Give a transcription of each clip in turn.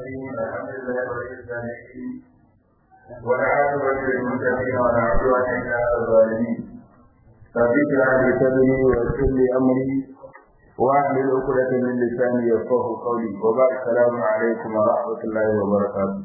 الرحيم الحمد لله رب العالمين والعاقبة للمتقين ولا عدوان إلا على الظالمين رب اشرح لي صدري ويسر لي أمري واحلل عقدة من لساني يفقه قولي وبعد السلام عليكم ورحمة الله وبركاته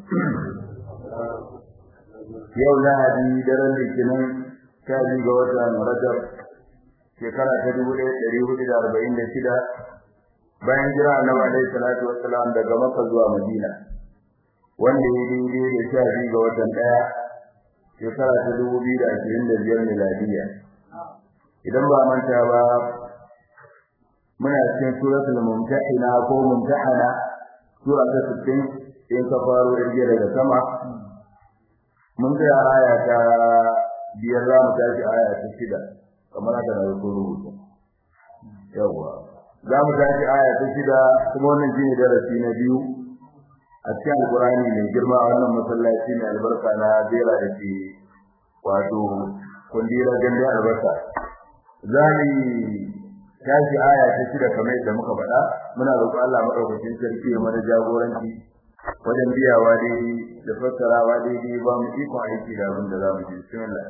yau lahadi daren litinin sha biyu ga watan rajab shekara ta dubu ɗaya ɗari hudu da arba'in da shida bayan jira annabi alaihi salatu wassalam daga makka zuwa madina wanda ya daidai da sha biyu ga watan ɗaya shekara ta dubu biyu da ashirin da biyar miladiya idan ba manta ba muna cikin suratul mumtahina ko mumtahana sura ta sittin in ka faro irge daga sama mun ga aya ta biyar za mu tashi aya ta shida kamar haka na rubutu yawa za mu tashi aya ta shida kuma wannan shine darasi na biyu a cikin alkurani mai girma a wannan masallaci mai albarka na zera da ke wato kundira gande albarka za mu tashi aya ta shida kamar yadda muka faɗa muna roƙo Allah madaukakin sarki ya mana jagoranci wajen biyawa daidai da fassarawa daidai ba mu iko aiki da abin da za mu ji bismillah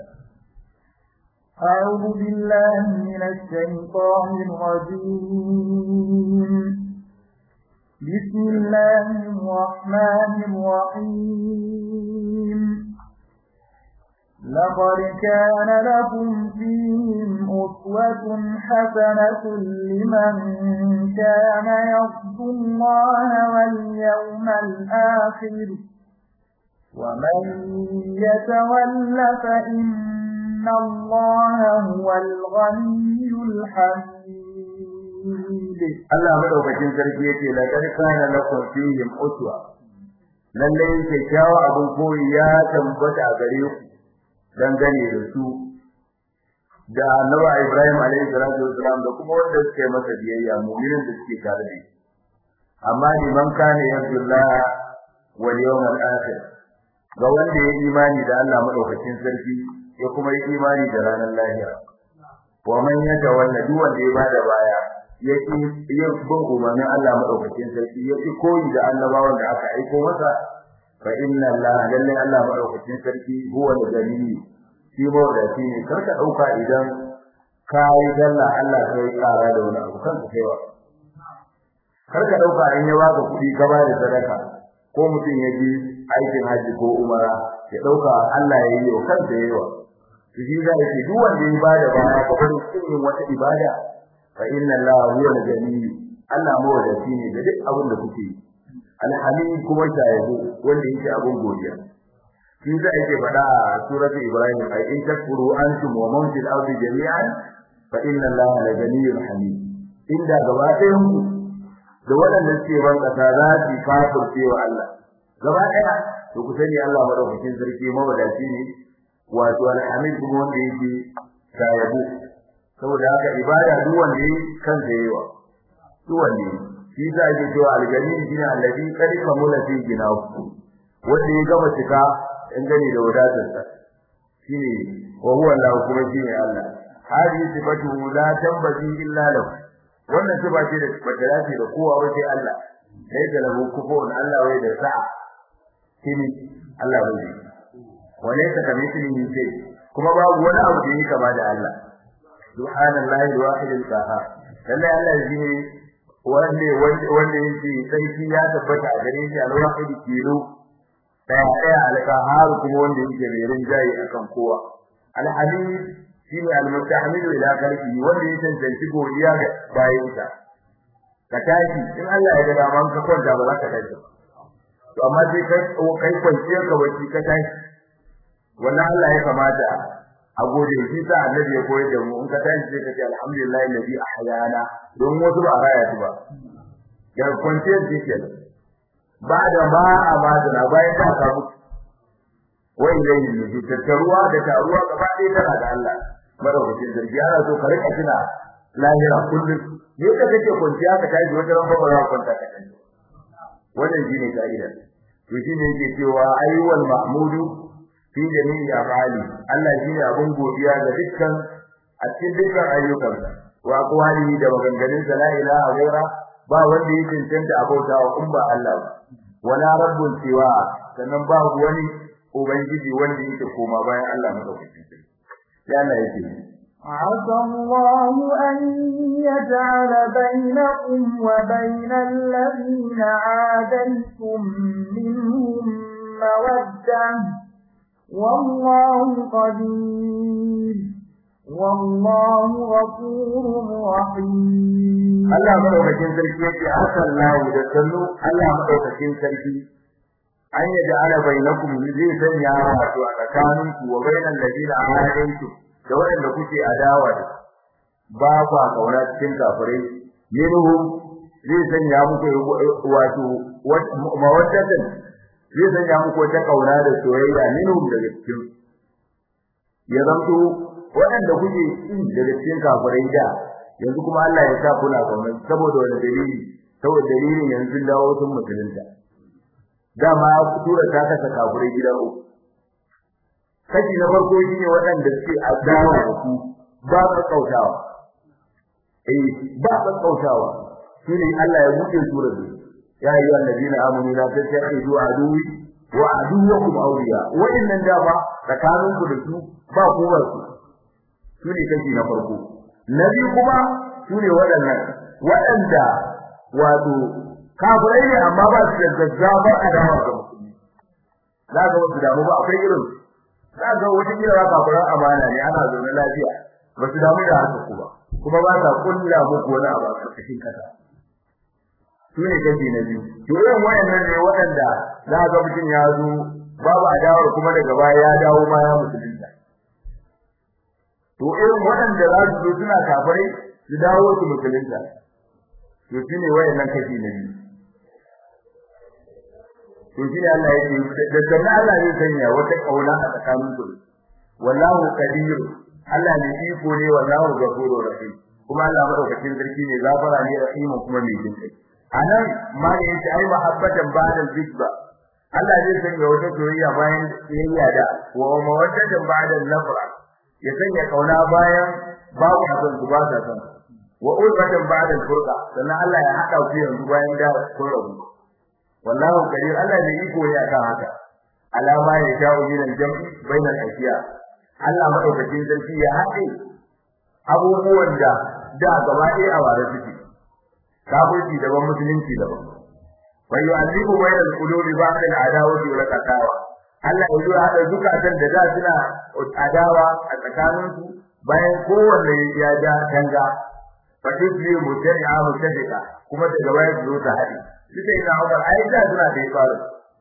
أعوذ بالله من الشيطان الرجيم بسم الله الرحمن الرحيم لقد كان لكم فيهم أسوة حسنة لمن كان يرجو الله واليوم الآخر ومن يتول فإن الله هو الغني الحميد Allah madaukakin sarki yake la kad kana lakum fihim uswa lalle kyakkyawa abun koyi ya tambata a gare ku dangane da su da Annabi Ibrahim alaihi salatu wasalam da kuma wanda suke masa biyayya mu'minin da suke tare da shi amma liman kana yarjullah wal yawmal akhir ga wanda ya imani da Allah madaukakin sarki ya kuma yi imani da ranar lahira wa man yatawalla duk wanda ya bada baya yake yin bin umarnin Allah madaukakin sarki yake koyi da annabawan da aka aiko masa fa inna Allah lalle Allah madaukakin sarki huwa al-ghani shi ba da shi ne karka dauka idan kai dalla Allah sai kara da wani abu kanka kaiwa karka dauka in ya baka kudi ka ba da sadaka ko mutum ya ji aikin haji ko umara ya dauka Allah ya yi wa kansa yayi shi da yake duk wanda ya bada baya ka bari cikin wata ibada fa inna allaha huwa al-ghani Allah mawadaci ne da duk abin da kuke yi alhamid kuma shayabo wanda yake abin godiya shi da yake faɗa a suratu ibrahim ay in takfuru antum wa man fil ardi jami'an fa inna allaha la ghaniyyun hamid inda gaba ɗayan ku da waɗanda suke ban ƙasa za su kafirce wa Allah gaba ɗaya to ku sani Allah madaukakin sarki mawadaci ne wato alhamid kuma wanda yake shayabo saboda haka ibada duk wanda yake kansa yayiwa duk wanda shi za a cewa algani shine alladhi qad kamula fi ginahu wanda ya gama cika in gani da wadatarsa shine wa huwa Allah kuma shine Allah hadi sifatu la tambazi illa lahu wannan sifa ce da bata dace da kowa wace Allah sai da lahu kufun Allah wai da sa'a shine Allah bai walaysa kamithlihi shay kuma babu wani abu da yake kama da Allah subhanallahi alwahid alqahhar lalle Allah shine wanda wanda yake sarki ya tabbata a gare shi alwahid kilo daya daya alqahhar kuma wanda yake mai rinjaye akan kowa alhamid shine almustahmid ila khalqi wanda yake tantance godiya ga bayinsa ka tashi in Allah ya ga daman ka kwanta ba za ka tashi to amma sai kai kai kwanciyar ka bacci ka tashi wannan Allah ya kamata a gode shi sa annabi ya koyar da mu in ka tashi sai ka ce alhamdulillah alladhi ahyana don wasu ba raya su ba ya kwance shi ke ba da ba a madana bayan ta ka mutu wai dai ne tattaruwa da taruwa gaba ɗaya tana da Allah madaukakin sarki ana so ka rika tuna lahira kullum ne ka kake kwanciya ka tashi wata ran ba za ka kwanta ka tashi wannan shine ka'ida to shine yake cewa ayyuwal mahmudu fi jami'i af'ali Allah shine abun godiya ga dukkan a cikin dukkan ayyukansa wa aqwalihi da maganganun sa la ilaha ghaira ba wanda yake cancanta abauta wa kun ba Allah ba wala rabbun siwa sannan babu wani ubangiji wanda yake koma bayan Allah madaukakin sarki sai Allah yake عسى الله أن يجعل بينكم وبين الذين عاديتم منهم مودة والله قدير والله غفور رحيم Allah madaukakin sarki yake asallahu da sallu Allah madaukakin sarki an yaj'ala bainakum zai sanya wato a tsakaninku wa bainal ladina aadaytum da waɗanda kuke adawa da ba kwa kauna cikin kafirai minhum zai sanya muku wato mawaddatan zai sanya muku wata kauna da soyayya minhum daga cikin ya zanto waɗanda kuke kin daga cikin kafirai da yanzu kuma Allah ya sa kuna kauna saboda wani dalili saboda dalilin yanzu dawo sun musulunta dama tura ta kasa kafirai gida uku kashi na farko shine waɗanda suke adawa da ku ba ka kautawa eh ba ka kautawa shine Allah ya buɗe surar su ya ayyuha alladhina amanu la tattakhidu aduwi wa aduwwakum awliya wa'innan da ba tsakanin ku da su ba ku ba su shine kashi na farko na biyu kuma shine waɗannan waɗanda wato kafirai ne amma ba su da gaggabar adawa ga musulmi za ga wasu damu ba akwai irin za ga wata kila za kafiran amana ne ana zaune lafiya ba su damu da haka ku ba kuma ba sa kulla muku wani abu a ƙarƙashin kasa su ne kashi na biyu to irin wayannan ne waɗanda za ga mutum ya zo babu adawar kuma daga baya ya dawo ma ya musulunta to irin waɗanda za su zo suna kafirai su dawo su musulunta to shi ne wayannan kashi na biyu to shi ne Allah yake da sannan Allah zai sanya wata kauna a tsakanin ku wallahu qadir Allah ne iko ne wallahu ghafurur rahim kuma Allah madaukakin sarki ne zafara ne rahimu kuma mai jin kai anan ma ne yace ai mahabbatan ba'da zikba Allah zai sanya wata soyayya bayan soyayya da wa mawaddatan ba'da nafra ya sanya kauna bayan babu abin su ba ta san wa ulfatan ba'da furqa sannan Allah ya hada ku yanzu bayan da kun rabu wallahu kadir Allah ne iko ne akan haka alama ya sha'u min al-jam'i bainal ashiya Allah madaukakin sarki ya haɗe abubuwan da da gaba ɗaya a ware suke kafirci daban musulunci daban wa yu'allifu bainal qulubi ba'da al-adawati wal qatawa Allah ya zo hada zukatan da da suna adawa a tsakaninsu bayan kowanne ya ja danga fatisbi mutani'a mutafika kuma daga baya su zo ta haɗe suka yi na'umar ai da suna da faru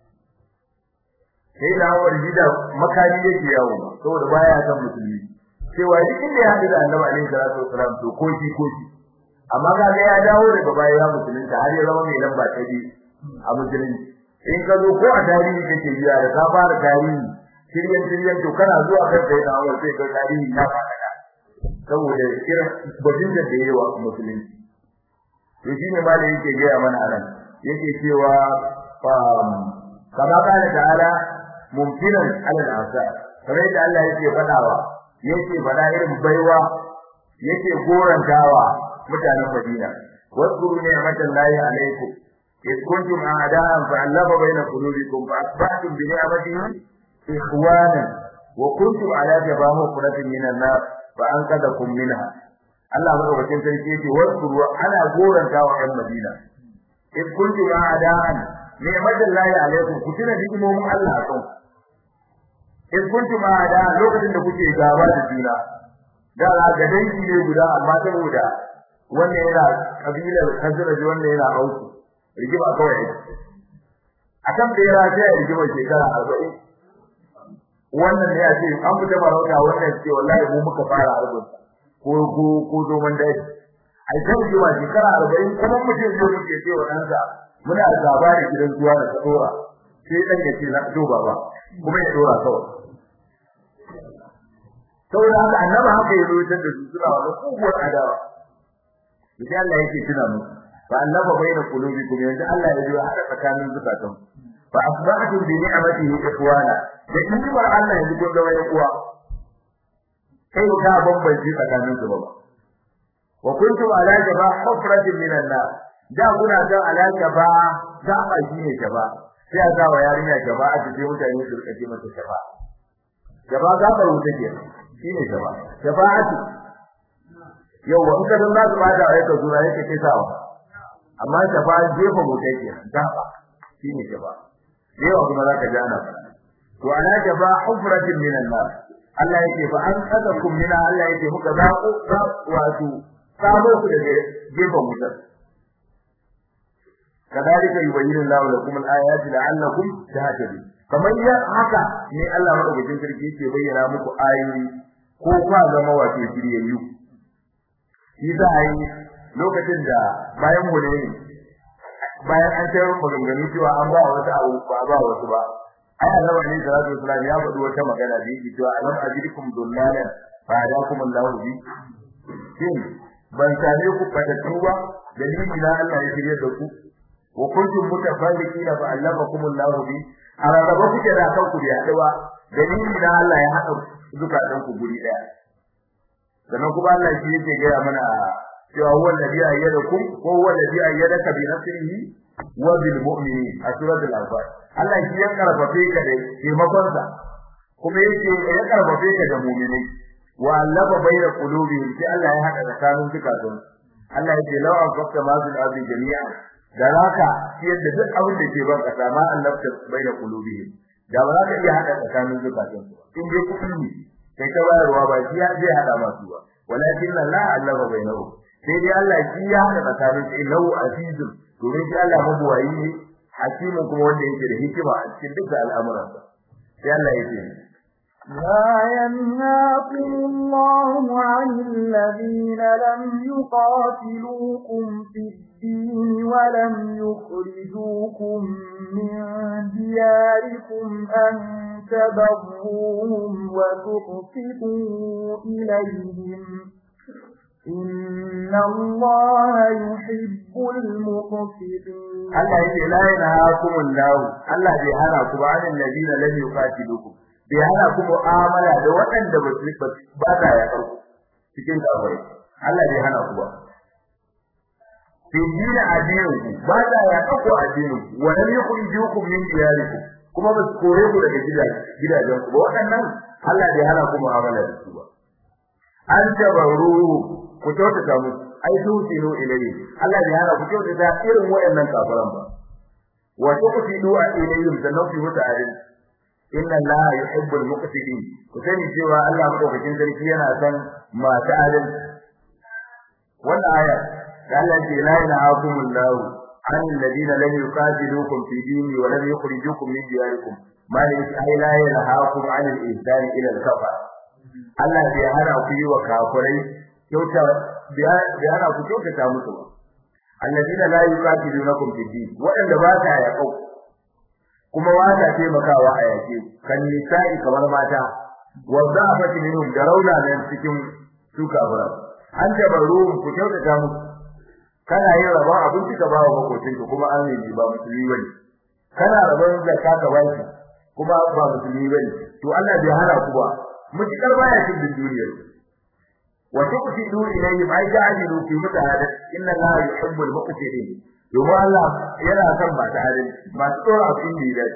sai na'umar gida makami yake yawo saboda baya san musulmi cewa duk inda ya haɗu da annabi alaihi salatu wasalam to ko shi ko shi amma kaga ya dawo daga baya ya musulunta har ya zama mai lamba ta biyu a musulunci in ka zo ko a tarihi kake biya da ka fara tarihi shiryen shiryen to kana zuwa kan sai na'umar sai ka tarihi ya faɗaɗa saboda irin bajin da yayi wa musulunci to shine malai yake gaya mana anan yake cewa kama kana ta'ala mumkinan alal asa kamar da Allah yake fadawa yake fada irin baiwa yake gorantawa mutanen Madina waskuru ni'matan lahi alaikum إذ كنتم أعداء فألف بين قلوبكم فأصبحتم بنعمته إخوانا وكنتم على جبا مفرة من النار فأنقذكم منها Allah madaukakin sarki yake waskuru ana gorantawa ɗan Madina in kuntum a'da'an ni'matullahi alaykum ku tuna ni'imomin Allah a kanku in kuntum a'da'an lokacin da kuke gaba da juna da ga dangi ne guda amma saboda wannan yana kabilar Khazraj wannan yana Ausu rigima kawai akan da ya rafe rigima shekara 40 wannan ne ya ce an fita marauta wannan ce wallahi mu muka fara harbin ko ko ko domin dai ai sai ji wa shekara 40 kuma mutum zai muke ce wa ɗansa muna da labari gidan zuwa da tsora sai dan ya ce na to baba kuma ya dora kawai saboda haka annabi haka ya rubuta da su suna wannan kubuwar adawa idan Allah yake tuna mu fa annaba baina qulubikum yanzu Allah ya zo hada tsakanin zukatan fa asbahtum bi ni'matihi ikhwana da ni'mar Allah yanzu kun zama yan uwa kai ka bambanci tsakanin su ba wa kuntum ala jaba hufratin minan nar da kuna ga ala jaba gaba shine shafa sai a sa wa yarinya shafa a cikin mutane su rika ce mata shafa shafa gabar wuta ke shine shafa shafa'atu yau wa in ka san za su bada a yaka zura yake kai sawa amma shafa jefa wuta ke gaba shine shafa yawa kuma za ka ji ana to ana shafa hufratin minan nar Allah yake fa an sadakum mina Allah yake muka zaku wato sabo ku daga gefen wutar kadalika yubayyinu Allahu lakum al-ayati la'allakum tahtadun kamar ya haka ne Allah madaukakin sarki yake bayyana muku ayoyi ko kwa zama wato shiryayyu shi za a yi lokacin da bayan mu ne bayan an tayar maganganu cewa an ba wasu abu ba ba wasu ba ai annabi ne sallallahu alaihi wasallam ya faɗi wata magana da yake cewa alam ajidukum dullalan fa hadakum Allahu bi shin ban same ku fatattu ba dalili na Allah ya shirye da ku wa kuntum mutafarriqina fa allamakum Allah bi araba kuke da kanku da yaduwa dalili na Allah ya hada zukatan ku guri daya sannan kuma Allah shi yake ga mana cewa huwa alladhi ayyadakum wa huwa alladhi ayyadaka bi nasrihi wa bil mu'minin a suratul anfal Allah shi ya karfafe ka da taimakon sa kuma yake ya karfafe ka da mu'minai wa allaba bayna qulubihim sai Allah ya hada tsakanin zukatan Allah yake law an fakka ma fil ardi jami'an da zaka yadda duk abin da ke ban kasa ma Allah ta baina qulubihim da ba za ka iya hada tsakanin zukatan su in dai kuɗi ne kai ta bayarwa ba shi ya je hada masu ba walakin Allah Allah bainahu sai dai Allah shi ya hada tsakanin su innahu azizun domin shi Allah mabuwayi ne hakimin kuma wanda yake da hikima a cikin dukkan al'amuransa sai Allah ya ce لا ينهاكم الله عن الذين لم يقاتلوكم في الدين ولم يخرجوكم من دياركم أن تبروهم وتقسطوا إليهم إن الله يحب المقسطين Allah yake la yanhaakum Allah Allah bai hana ku ba anil ladina lam yuqatilukum bai hana ku mu'amala da waɗanda ba su ba ta ya karku cikin kafiri Allah bai hana ku ba fi dina addinin ku ba ta ya karku addinin ku wa lam yukhrijukum min diyarikum kuma ba su kore ku daga gidajen ku ba waɗannan Allah bai hana ku mu'amala da su ba an tabaru ku kyautata musu ai tusinu ilayhi Allah bai hana ku kyautata irin waɗannan kafiran ba wa tuqtilu ilayhim sannan ku mutu adalci inna Allah yuhibbul muqtidin ku sani cewa Allah madaukakin sarki yana son masu adalci wannan aya Allah ce la ilahakum Allah an alladhina lam yuqatilukum fi dini wa lam yukhrijukum min diyarikum ma ay la ilahakum an al-ihsan ila al-kafar Allah bai hana ku yi wa kafirai kyauta bai hana ku kyautata musu ba alladhina la yuqatilunakum fi din waɗanda ba ta yaƙau kuma ba ta taimakawa a yake kan nisa'i kamar mata wa za'afati minhum da rauna nan cikin su kafira an tabaru ku kyautata musu kana yin rabon abinci ka bawa makocinka kuma an yi ba musulmi bane kana rabon zakka ka baki kuma ba musulmi bane to Allah bai hana ku ba mutakar baya cikin duniyar wa tuqsidu ilayhim ay ta'dilu fi mutahada inna Allah yuhibbul muqtidin domin Allah yana son ba ta adalci ba su tsora abin da ya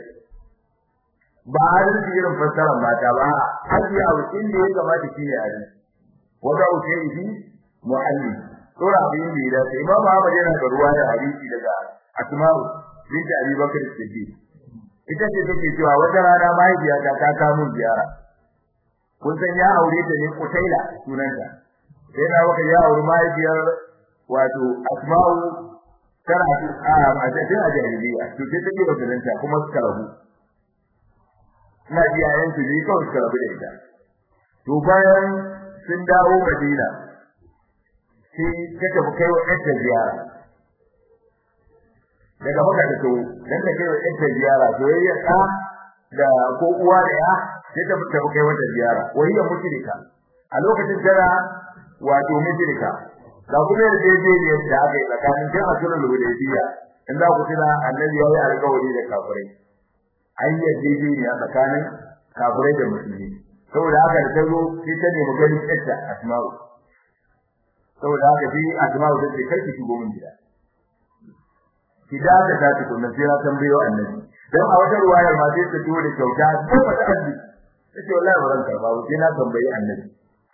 ba adalci irin fassarar mata ba haji a wucin da ya kamata shi ne adalci wanda wuce yi muhalli tsora abin da ya dace imam Ahmad yana da ruwa da hadisi daga Asma'u bint Abi Bakr Siddiq ita ce take cewa wata rana mahaifiyata ta kawo ziyara kun san ya aure ta ne Kutaila sunanta sai na waka ya aure mahaifiyar wato Asma'u tana a cikin ajaliya to sai take bazalanta kuma suka rabu ina ji yayin su ne kawai suka rabu da ita to bayan sun dawo Madina sai ta tafi kai wa ɗanta ziyara daga maka da to dan ta kai wa ɗanta ziyara to yayi ka da ko uwa da ya sai ta tafi kai wata ziyara wahiya mushrika a lokacin tana wato mushrika ga kuma da daidai da aka yi tsakanin jin asirin hudaybiya in za ku tuna annabi ya yi alƙawari da kafirai an yi daidai ne a tsakanin kafirai da musulmi saboda haka da tazo sai ta nemi ganin ƴarta asma'u saboda haka shi asma'u ta ce kai ki shigo min gida ki da ka ta tukunna sai na tambayo annabi dan a wata ruwayar ma sai ta tuwo da kyauta ko ba ta arziki sai wallahi ba zan karba ba sai na tambayi annabi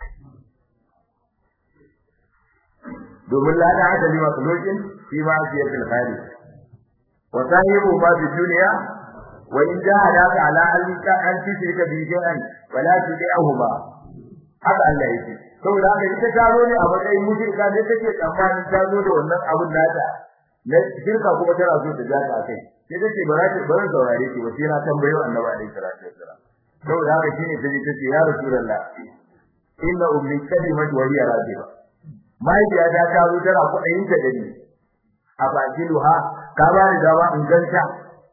domin la da hada lima sulukin fi ma siyatul khairi wa sahibu ma fi dunya wa in jahadaka ala an ka an tushrika bi shay'an wala tudi'uhuma haka Allah yake saboda haka ita ta zo ne a matsayin mushrika da take tsammanin ta zo da wannan abun nata na shirka kuma tana so ta jaka akai sai take ba za ta bar saurare ki ba sai na tambayo annabi alaihi salatu wassalam saboda haka shine ta ce tace ya rasulullah inna ummi kalimat wa hiya radiba mahaifiya ta ta zo tana kuɗayin ta da ni a bakiluha ka ba ni dama in ganta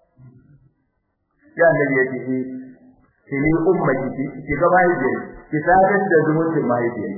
ya annabi ya ce ki ni ummaki ki ki ga mahaifiyar ki sadar da zumuncin mahaifiyar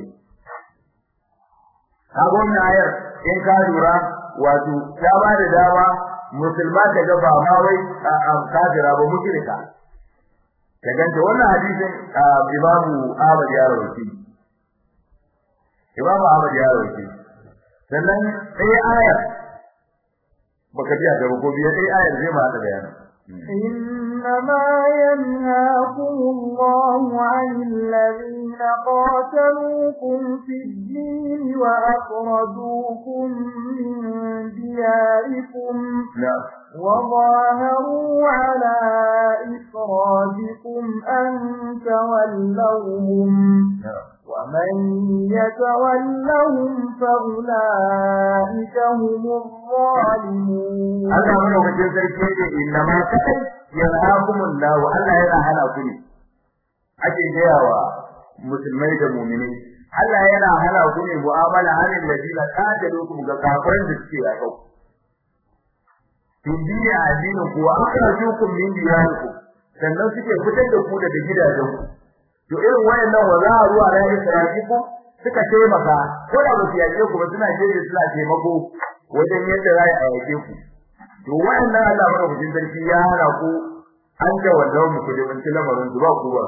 ka wannan ayar in ka lura wato ta ba da dama musulma ta ga ba ma wai kafira ba mushrika ka ganta wannan hadisin imamu Ahmad ya rawaito imamu Ahmad ya rawaito sannan sai ayar baka ji a gaba ko biya sai ayar zai ma ta bayani إنما ينهاكم الله عن الذين قاتلوكم في الدين وأخرجوكم من دياركم نعم وظاهروا على إخراجكم أن تولوهم نعم ومن يتولهم فأولئك هم الظالمون Allah madaukakin sarki ne inna ma kai yanhaakumullahu Allah yana hana ku ne ake gayawa musulmai da mu'minai Allah yana hana ku ne mu'amala halin ladina qatalukum ga kafirin da suke a kau Tundiya addinin ku wa akhrajukum min diyarikum sannan suke fitar da ku daga gidajenku to irin wayannan wa za a ruwa da isra'iku suka taimaka ko da ba su yake ku ba suna jeje suna taimako wajen yadda za a yake ku to wayannan Allah madaukakin sarki ya hana ku an ga wannan mu ku da wancan lamarin su ba ku ba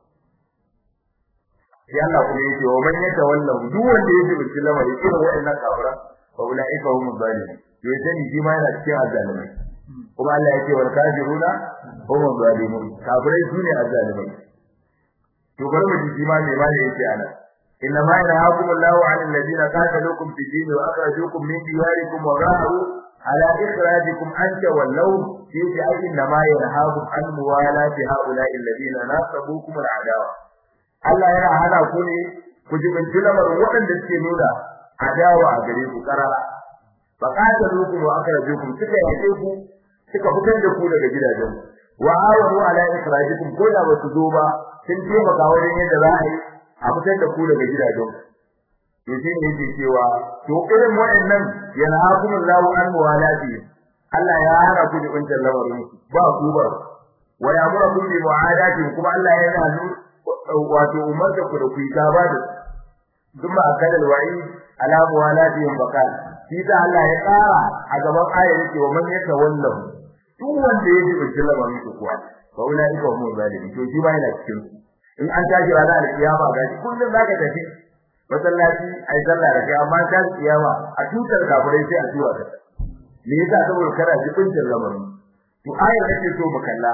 sai Allah kuma yake wa man yata wallahu duk wanda yake wancan lamarin irin wayannan kafara fa ulaika hum zalimun to ya sani shi ma yana cikin azzalimai kuma Allah yake wal kafiruna hum zalimun kafirai sune azzalimai to bari mu ji shi ma me ma ne yake ana inna ma yanhaakum Allahu 'anil ladina qataluukum fi din wa akhrajuukum min diyarikum wa zaharu ala ikhrajikum an tawallaw fi ayyin ma yanhaakum an muwalati haula'i alladina nasabukum al'adawa Allah yana hana ku ne ku ji bin lamarin waɗanda suke nuna adawa a gare ku karara fa qataluukum wa akhrajukum suka yake ku suka fitar da ku daga gidajen wa awanu ala ikhrajikum ko da ba su zo ba sun taimaka wajen yadda za a yi a fitar da ku daga gidajen to shi ne yake cewa to irin waɗannan yana hakumun lahu an muwalati Allah ya hana ku da wancan lamarin ba ku ba wa ya'muru kum bi mu'adati kuma Allah yana nu wato umarta ku da ku yi gaba da kuma akadal wa'i ala muwalati bakal shi da Allah ya tsara a gaban ayar yake wa man yatawallahu duk wanda ya ji wancan lamarin ku kuwa fa ulaika hum zalimin to shi ba yana cikin su in an tashi ranar alkiyama ga shi kullum zaka tafi masallaci ai sallah da kai amma ta kiyama a tutar kafirai sai a zuwa ta me yasa saboda kana ji kuncin lamarin to ayar nake so mu kalla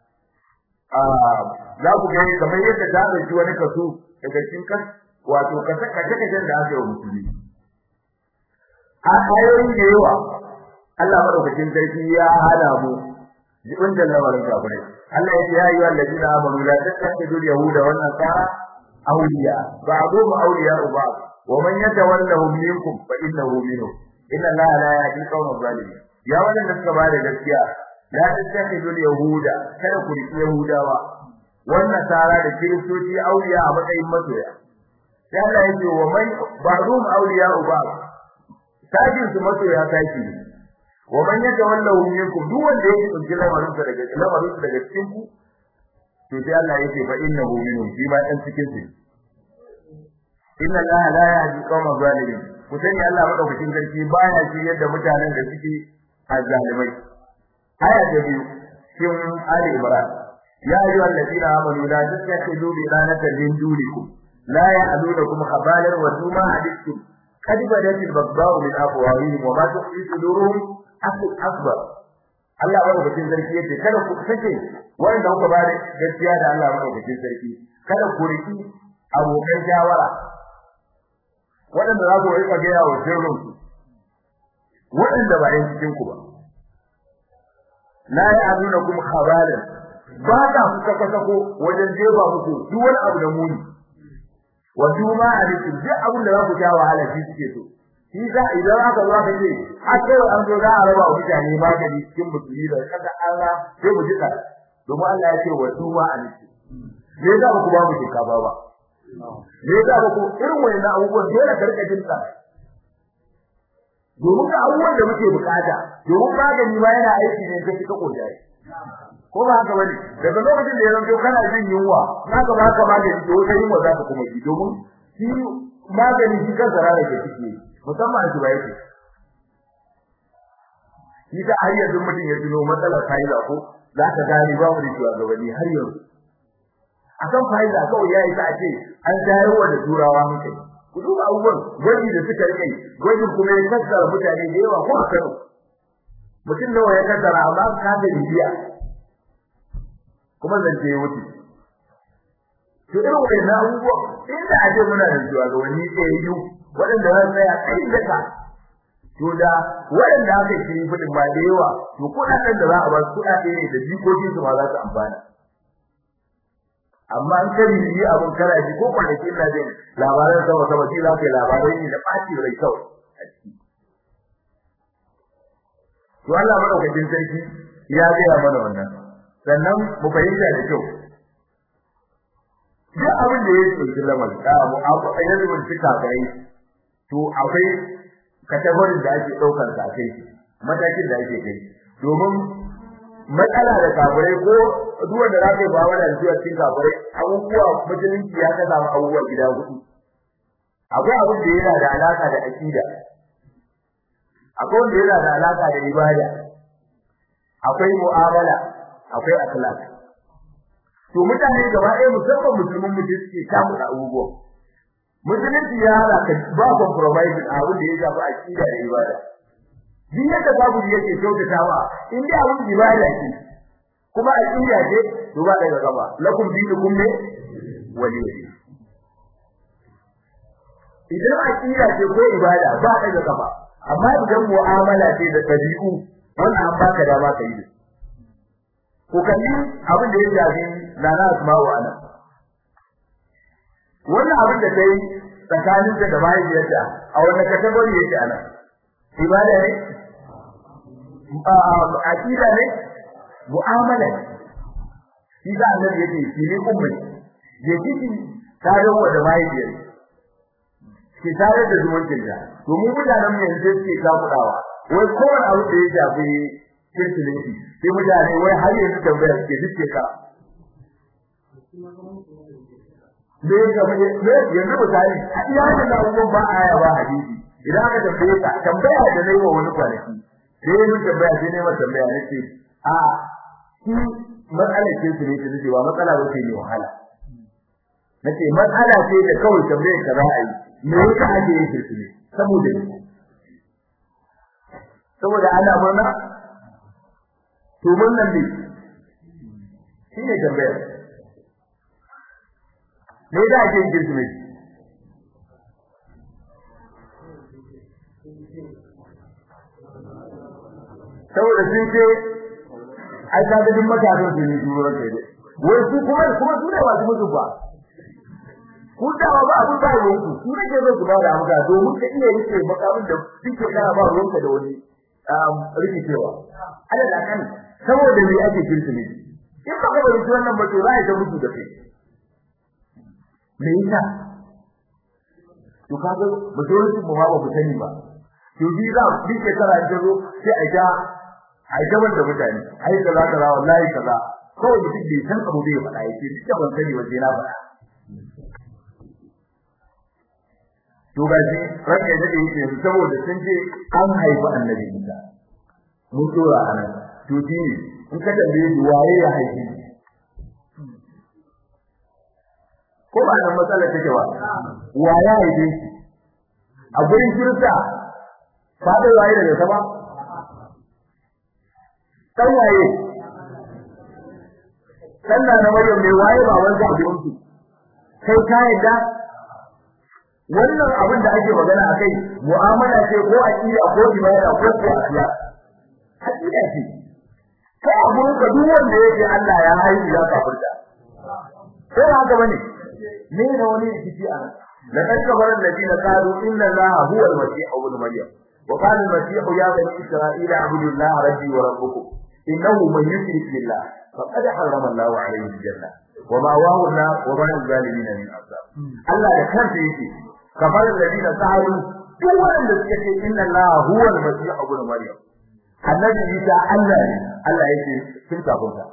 ah za ku ga kamar yadda ta dauki wani kaso daga cikin kan wato kasa kace kace da aka yi musulmi a ayoyi da yawa Allah madaukakin sarki ya hada mu jibin da lamarin kafirai Allah ya ce ya ayyuhal ladina amanu la tattakhidhu al-yahuda wan nasara awliya ba'dhum awliya ba'd wa man yatawallahu minkum fa innahu minhum inna Allaha la yahdi qawma zalimin ya wannan da suka bada gaskiya la tattakhidhu al-yahuda kada ku riki yahudawa wan nasara da kiristoci awliya a matsayin masoya sai Allah ya ce wa man ba'dhum awliya ba'd sajin su masoya sashi ne wa man yatawallahu minkum duk wanda yake tsinci lamarin sa daga lamarin sa daga cikin ku to sai Allah yake fa innahu minhum shi ma dan cikin su inna allaha la yahdi qawma zalimin ku sani Allah madaukakin sarki baya shi yadda mutanen da suke azzalimai aya ta biyu cikin ali imran ya ayyuhal ladina amanu la tattakhidu bi lanatan min dunikum la ya'lunukum khabalan wa duma hadithum قد بدت البغضاء من أفواههم وما تخفي صدورهم akbar Allah madaukakin sarki yace kada ku sake wanda kuka ba da gaskiya da Allah madaukakin sarki kada ku riki abokan shawara waɗanda za ku rika gaya wa sirrin ku waɗanda ba yan cikin ku ba la ya'duna kum khabalan ba ta kuka kasa ko wajen jefa muku duk wani abu da muni wa duma alikum duk abin da za ku sha wahala shi suke so shi za idan aka zo aka ce a kai an zo za a raba wa mutane magani cikin musulmi da kaga Allah sai mu jika domin Allah ya ce wa duma alikum me za ku ba mu shinkafa ba me za ku irin wayannan abubuwan dole ka rika jinta domin ga abubuwan da muke bukata domin magani ma yana aiki ne ga kika kojaye ko ba haka bane daga lokacin da ya zanto kana jin yunwa zaka ba ka magani to wata yunwa zaka kuma ji domin shi magani shi kansa rana ke ciki musamman shi bai ce shi ta har yanzu mutum ya tuno matsalar fa'ida ko za ka gani babu da shi a gabani har yanzu akan fa'ida kawai yayi ta ce an tayarwa da turawa hankali ku duba abubuwan gwaji da suka rike gwajin kuma ya kassara mutane da yawa ko a Kano mutum nawa ya kassara amma ka da bibiya kuma zance ya wuce to irin wannan abubuwa inda aje muna da zuwa ga wani tsayu waɗanda za su tsaya kai daga to da waɗanda aka yi fudin ba da yawa to kuɗaɗen da za a ba su kuɗaɗe ne da jikokin su ma za su amfana amma an kari yi abin kana ji ko kwanaki ina jin labaran sama sama ji za ka yi labarai ne da ɓaci rai kawai a ciki to Allah madaukakin sarki ya gaya mana wannan sannan mu fahimta da kyau duk abin da ya tsoki lamar da mu a yanzu mun cika gai to akwai kategorin da ake daukar sa kai matakin da ake kai domin matsala da kafirai ko duk wanda za ka yi ba wanda zuwa cikin kafirai abubuwa musulunci ya ka samu abubuwa gida hudu akwai abin da yana da alaka da aqida akwai wanda yana da alaka da ibada akwai mu'amala akwai akhlaq to mutane gaba ɗaya musamman musulmin mutum suke samu da abubuwa musulunci ya hana ka ba compromise a abin da ya shafi aqida da ibada din yadda babu yake kyautatawa in dai abin ibada ce kuma aqida ce to ba daga gaba lakum dinukum ne wali idan aqida ce ko ibada ba daga gaba amma idan mu'amala ce da tabi'u wannan an baka dama ka yi ko kalli abin da ya shafi lana asma'u ana wannan abin da kai tsakanin da mahaifiyarta a wannan kategori yake ana ibada ne aqida ne mu'amala shi da annabi yake shi ne ummai je kiki tare da mahaifiyar ki tare da zumuncin da domin mutanen mu yanzu suke kafudawa wai kowane abu da ya shafi kirkireti sai mutane wai har yanzu tambaya suke duke ka me ga me yanzu misali a iya da abubuwan ba aya ba hadisi idan aka tambaye ka tambaya da nayi wa wani kwanaki sai mun tambaya sai ne ma tambaya nace a shi matsalar kirkireti ne ba matsala ba ce ne wahala nace matsala ce da kawai tambaye ka za a yi me yasa ake yin kirkireti saboda saboda ana murna to murnan ne shine tambayar me da ake yin kirsimeti saboda sun ce ai ka ga duk matasan su ne duro kai wai su kuma kuma su ne ba su mutu ba ku da ba abun ba ruwan ku su ne ke zo ku ba da amsa domin ka iya rike makamin da suke kana ba ruwanka da wani rikicewa ala da kan saboda me ake kirkire in ba ka bari wannan ba to za ta mutu da kai me yasa to kaga mutum mu ba ba sani ba to bi za bi ke tara da zo sai a ga ai da wanda mutane ai kaza kaza wallahi kaza kawai mutum bai san abu bai faɗa yake duk da ban sani waje na faɗa to ga shi ranka da yake saboda sun ce an haifi annabi Isa mun dora anan to shi ne in ka tambaye shi waye ya haifi ko ba nan matsala take ba waye ya haifi a gurin kirista fada waye daga sama dan waye sannan na Maryam ne waye ba wanda a gurin su kai ka yadda wannan abin da ake magana akai mu'amala ce ko aqida ko ibada ko siyasa hakika ce kai abun ka duk wanda yake Allah ya haihu ya kafirta ko haka bane ne da wani rikici a لقد كفر الذين قالوا إن الله هو المسيح ابن مريم وقال المسيح يا بني إسرائيل اعبدوا الله ربي وربكم إنه من يشرك بالله فقد حرم الله عليه الجنة ومأواه النار وما للظالمين من أنصار الله يكفر فيه كفر الذين قالوا duk wanda suka ce inna Allah huwa al-masih ibn maryam annabi Isa Allah ne Allah yake sun kafunta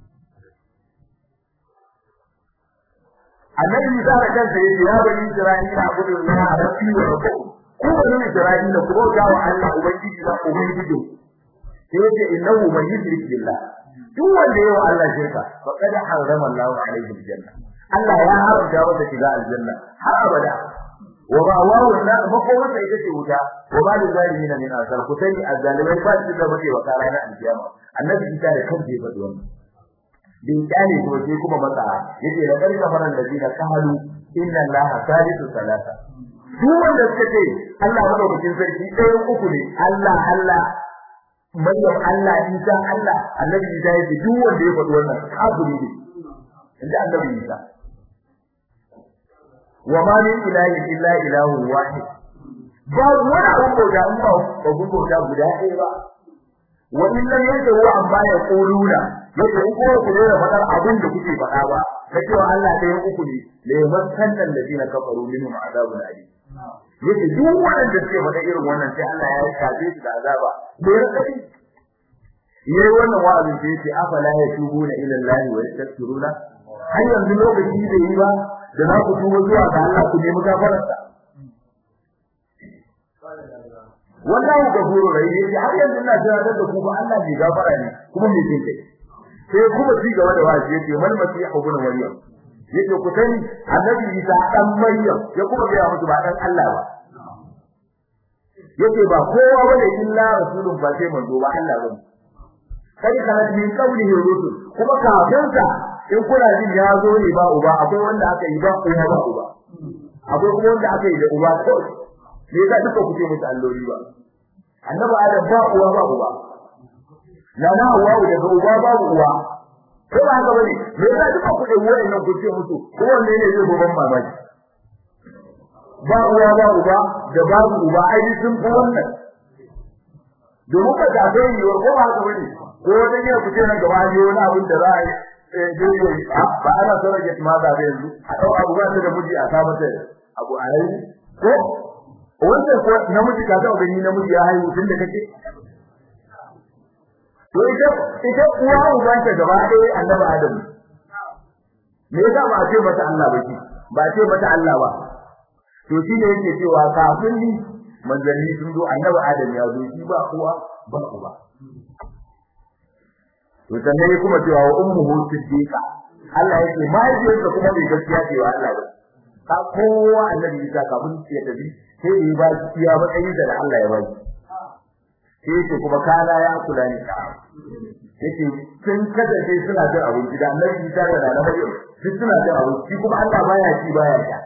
annabi Isa da kansa yake ya bani Isra'ila abudu Allah rabbi wa rabbukum ku bani Isra'ila ku bauta wa Allah ubangiji da ubangiji sai yake innahu man yushrik billah duk wanda yawa Allah shirka faqad harrama Allah alaihi aljanna Allah ya haramta masa shiga aljanna har abada wa ba wawu na makomarsa ita ce wuta wa ba da zalimin min asar ku sani azzalimai ba su da mace wa kara na alkiyama annabi Isa da kansa ya faɗi wannan bin kyale ko sai kuma matsa yace da karka faran da zina kahalu inna allaha salisu salasa duk wanda suka ce Allah madaukakin sarki ɗayan uku ne Allah Allah Maryam Allah Isa Allah annabi Isa yace duk wanda ya faɗi wannan kafiri ne inda annabi Isa wa ma min ilahin illa ilahun wahid ba wani abun bauta in ba abun bauta guda ɗaya ba wa in lam yantahu amma yaquluna yace in kuma ku dora fadar abin da kuke faɗa ba na cewa Allah ɗaya uku ne la yamassanna alladhina kafaru minhum azabun alim yace duk wanda suke faɗa irin wannan sai Allah ya shafe su da azaba da ya kai yayi wannan wa'azin da yace afala yatubuna ila Allah wa yastaghfiruna har yanzu lokaci da yi ba da za ku tuba zuwa ga Allah ku nemi gafararsa wallahu ghafurur rahim yace har yanzu ina tunatar da ku ba Allah mai gafara ne kuma mai jin kai sai kuma ci gaba da wazi yace mal masih ibn maryam yace ku sani annabi Isa dan maryam ya kuma ga musu ba dan Allah ba yace ba kowa bane illa rasulun ba sai manzo ba Allah bane kai kana min qawlihi rusul kuma kafin sa in kuna jin ya zo ne ba uba akwai wanda aka yi ba uba ba uba akwai kuma wanda aka yi da uba ko me yasa duka kuke musu alloli ba annabi adam ba uwa ba uba na na uwa daga uba ba uwa ko ba haka bane me yasa duka kuke wayannan kuke musu ko wanne ne zai goban mamaki ba uwa ba uba da babu uba ai sun fi wannan domin ka ga dai yiwuwar ko ba haka bane ko wata ne ku ce nan gaba ne wani abin da za a yi ba ana so rage ma da yanzu a dau abu ba ta da miji a sa mata abu a yi ko wanda ko namiji ka ga gani namiji ya haihu tun da kake to ita ita uwa uban ta gaba ɗaya annabi adam me yasa ba a ce mata Allah ba ki ba a ce mata Allah ba to shi ne yake cewa kafin ni manzanni sun zo annabi adam ya zo shi ba uwa ba uba to sannan kuma cewa wa ummuhu siddiqa Allah yake mahaifiyarsa kuma bai gaskiya cewa Allah ba ka kowa annabi Isa kafin ya tafi sai da ya ba shi ya matsayin da Allah ya ba shi sai yake kuma kana ya kula ni ka yake sun kasance suna jin abinci da annabi Isa da na Maryam duk suna jin abinci kuma Allah baya ci baya sha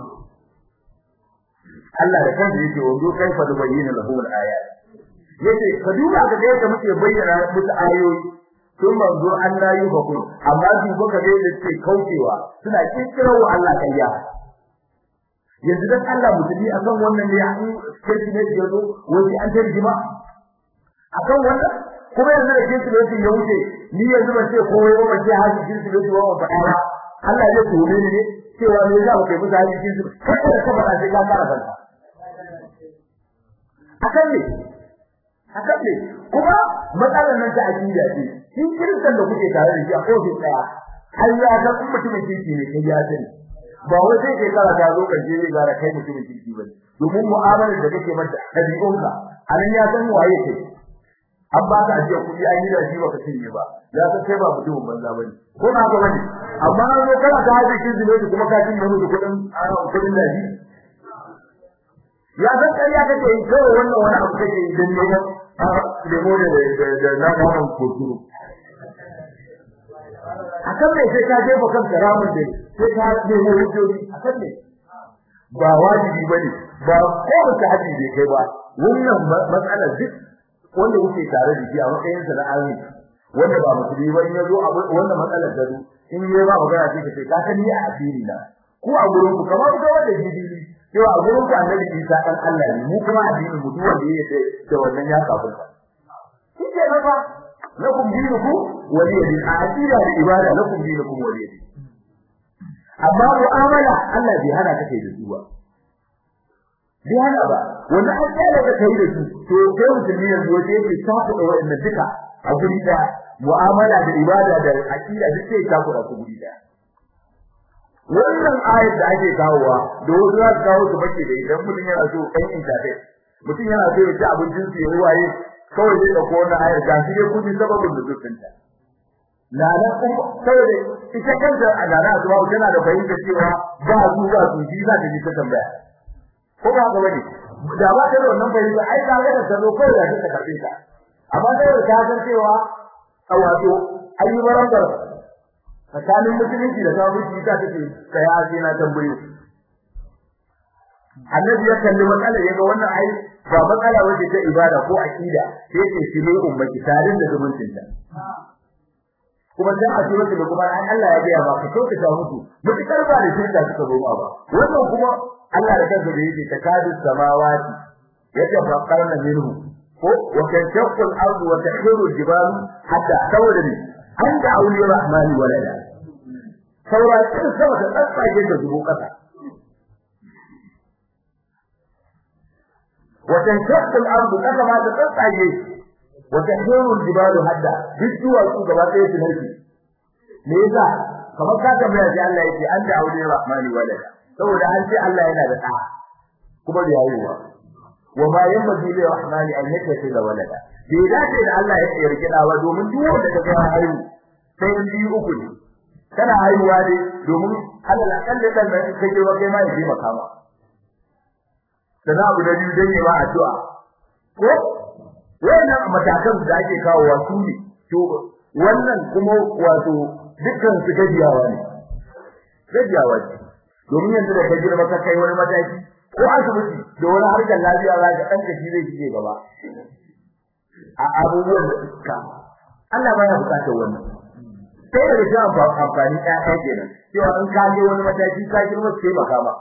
Allah da kansa yake wando kai fa bayyana lahum al-ayat yace ka duba ga yadda muke bayyana musu ayoyi sun manzo an la yi hukun amma duba ka ga yadda suke kaucewa suna kikkiro wa Allah kayya yanzu dan Allah mutumi akan wannan ne an kirki ne da zo wani an tarjima akan wannan kuma yanzu da kirki ne ya wuce ni yanzu ban ce komai ba ban ce haji kirki ne ba ba faɗa Allah ya tone ni ne cewa me za mu kai musu haji kirki kai da ka faɗa sai ka fara fanta akan ne akan ne kuma matsalar nan ta akida ce shi kiristan da kuke tare da shi a ofis daya har ya ga mutumin kirki ne kai ya sani ba wai sai kai kara ta zo kaje ne ga kai mutumin kirki bane domin mu'amalar da kake mata dabi'unka anan ya san waye kai an ba ka ajiya kuɗi an yi da shi baka cinye ba ya san kai ba mutumin banza bane ko na ga bane amma an zo kana ka haje kin zume kuma ka cinye musu kuɗin kuɗin da shi ya san kai ya kake yi kawai wannan wani abu kake yi dan neman a lemo da da na naman koturu akan me sai ka jefa kanka ramin da sai ka nemo hujjoji akan me ba wajibi bane ba ko ta haji bai kai ba wannan matsalar duk wanda yake tare da shi a matsayin sa na alimi wanda ba musulmi ba in yazo wannan matsalar da in yayi ba magana sai ka ce ka sani a asiri na ko a gurin ku kamar ga wanda jibili cewa a gurin ku annabi Isa dan Allah ne mu kuma addinin mu duk wanda yake da wannan ya kafirta shi ke ba lakum dinukum waliya din aqida da ibada lakum dinukum waliya din amma mu'amala Allah bai hana ka kai da su ba bai hana ba wannan an tsaya da kai da su to kai musulmi yanzu wace yake tafi da wannan duka a guri da mu'amala da ibada da aqida duk sai ta kura su guri da wannan ayat da ake kawowa da wasu za su kawo su bace da idan mutum yana so kan intafe mutum yana so ya ci abincin su ya waye kawai zai dauko wannan ayar ga shi dai kudi sababin da zuciyarta lana kuma saboda ita kanta a lana zuwa tana da fahimta cewa ba su ba su ji za ta ji ta tambaya ko ba ga wani da ba ta da wannan fahimta ai ka ga da salo kai da ta karbe ta amma sai da ta san cewa a wato ayi barambar tsakanin musulunci da kafirci ta take kai a sai na tambayo annabi ya kalli matsalar yaga wannan ai ba matsala wace ta ibada ko aqida sai ce shi ne ummati tarin da zumuncinta kuma dan a cikin da kuma an Allah ya ga ba ka so ka ta mutu mutakar ba da shirka suka zo ba wannan kuma Allah da kansa da yake takadu samawati yatafaqqarna minhu ko wa tashaqqu al-ardu wa tahdiru al-jibalu hatta tawda bi an da auliya rahmani walada saura kin sama da tsatsage da zubo kasa wa tashaqqu al-ardu kasa ma ta tsatsage وتحذير الجبال هدا بالدول su gaba ɗaya su narke me yasa kamar ka tambaya sai Allah yake an da aure rahmani walada saboda an ce Allah yana da ɗa kuma da yayiwa wa ma yanbaghi li rahmani an yattakhidha da walada bai dace da Allah ya yarki da wa domin duk wanda ka ga haihu sai in biyu uku ne kana haihuwa ne domin Allah kalle dan da kake wa kai ma ya ji makama sana abu da biyu dan yi ma addu'a ko wannan matakan da ake kawowa su ne to wannan kuma wato dukkan su gajiyawa ne gajiyawa ce domin yanzu da ka girma ka kai wani mataki ko asibiti da wani harkar lafiya za ka ɗan kashi zai shige gaba a abubuwan da suka Allah baya bukatar wannan sai da shi amfani ɗaya kenan cewa in ka je wani mataki ka girma sai baka ba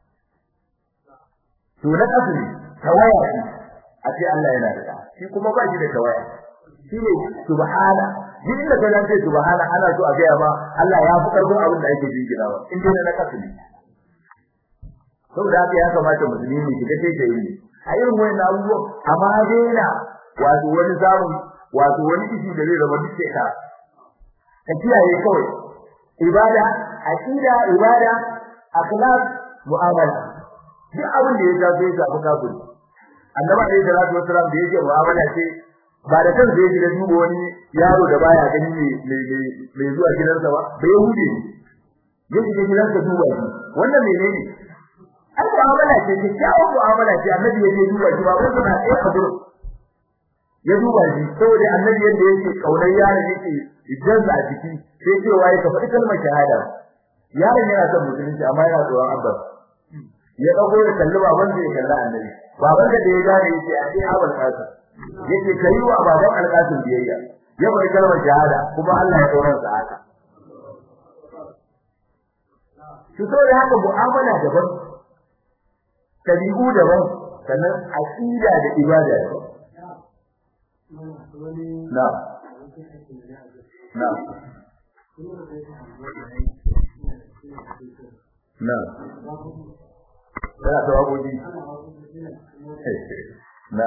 to na kasu ne tawaya ce a ce Allah yana da shi kuma ba shi da tawaya shi ne subhana duk da kana ce subhana ana so a ga ba Allah ya fi karfin abin da ake jingirawa in dai na kasu ne saboda haka ya kamata musulmi shiga sai da yi a irin wannan abubuwan amma daina wato wani samun wato wani ishi da zai zama duk sai ka ka kiyaye kawai ibada aqida ibada akhlaq mu'amala duk abin da ya shafe ya shafi kafiri annabi alayhi salatu wasalam da yake mu'amala ce ba da kansa yake da duba wani yaro da baya gani ne mai zuwa gidansa ba bai hude ne yake da gidansa duba shi wannan menene ai mu'amala ce ce kyawun mu'amala ce annabi yake duba shi ba wanda na tsaye a gurin ya duba shi saboda annabi yadda yake kaunar yaron yake idan a ciki sai cewa ya faɗi kalmar shahada yaron yana son musulunci amma yana tsoron abbas ya dago da kalli baban da ya kalla annabi baban da ya gane yake a sai abul qasim yake kai wa baban alqasim biyayya ya bar kalmar shahada kuma Allah ya dora sa haka shi so da haka mu'amala daban tabi'u daban sannan aqida da ibada daban na na na yana ta wagoji na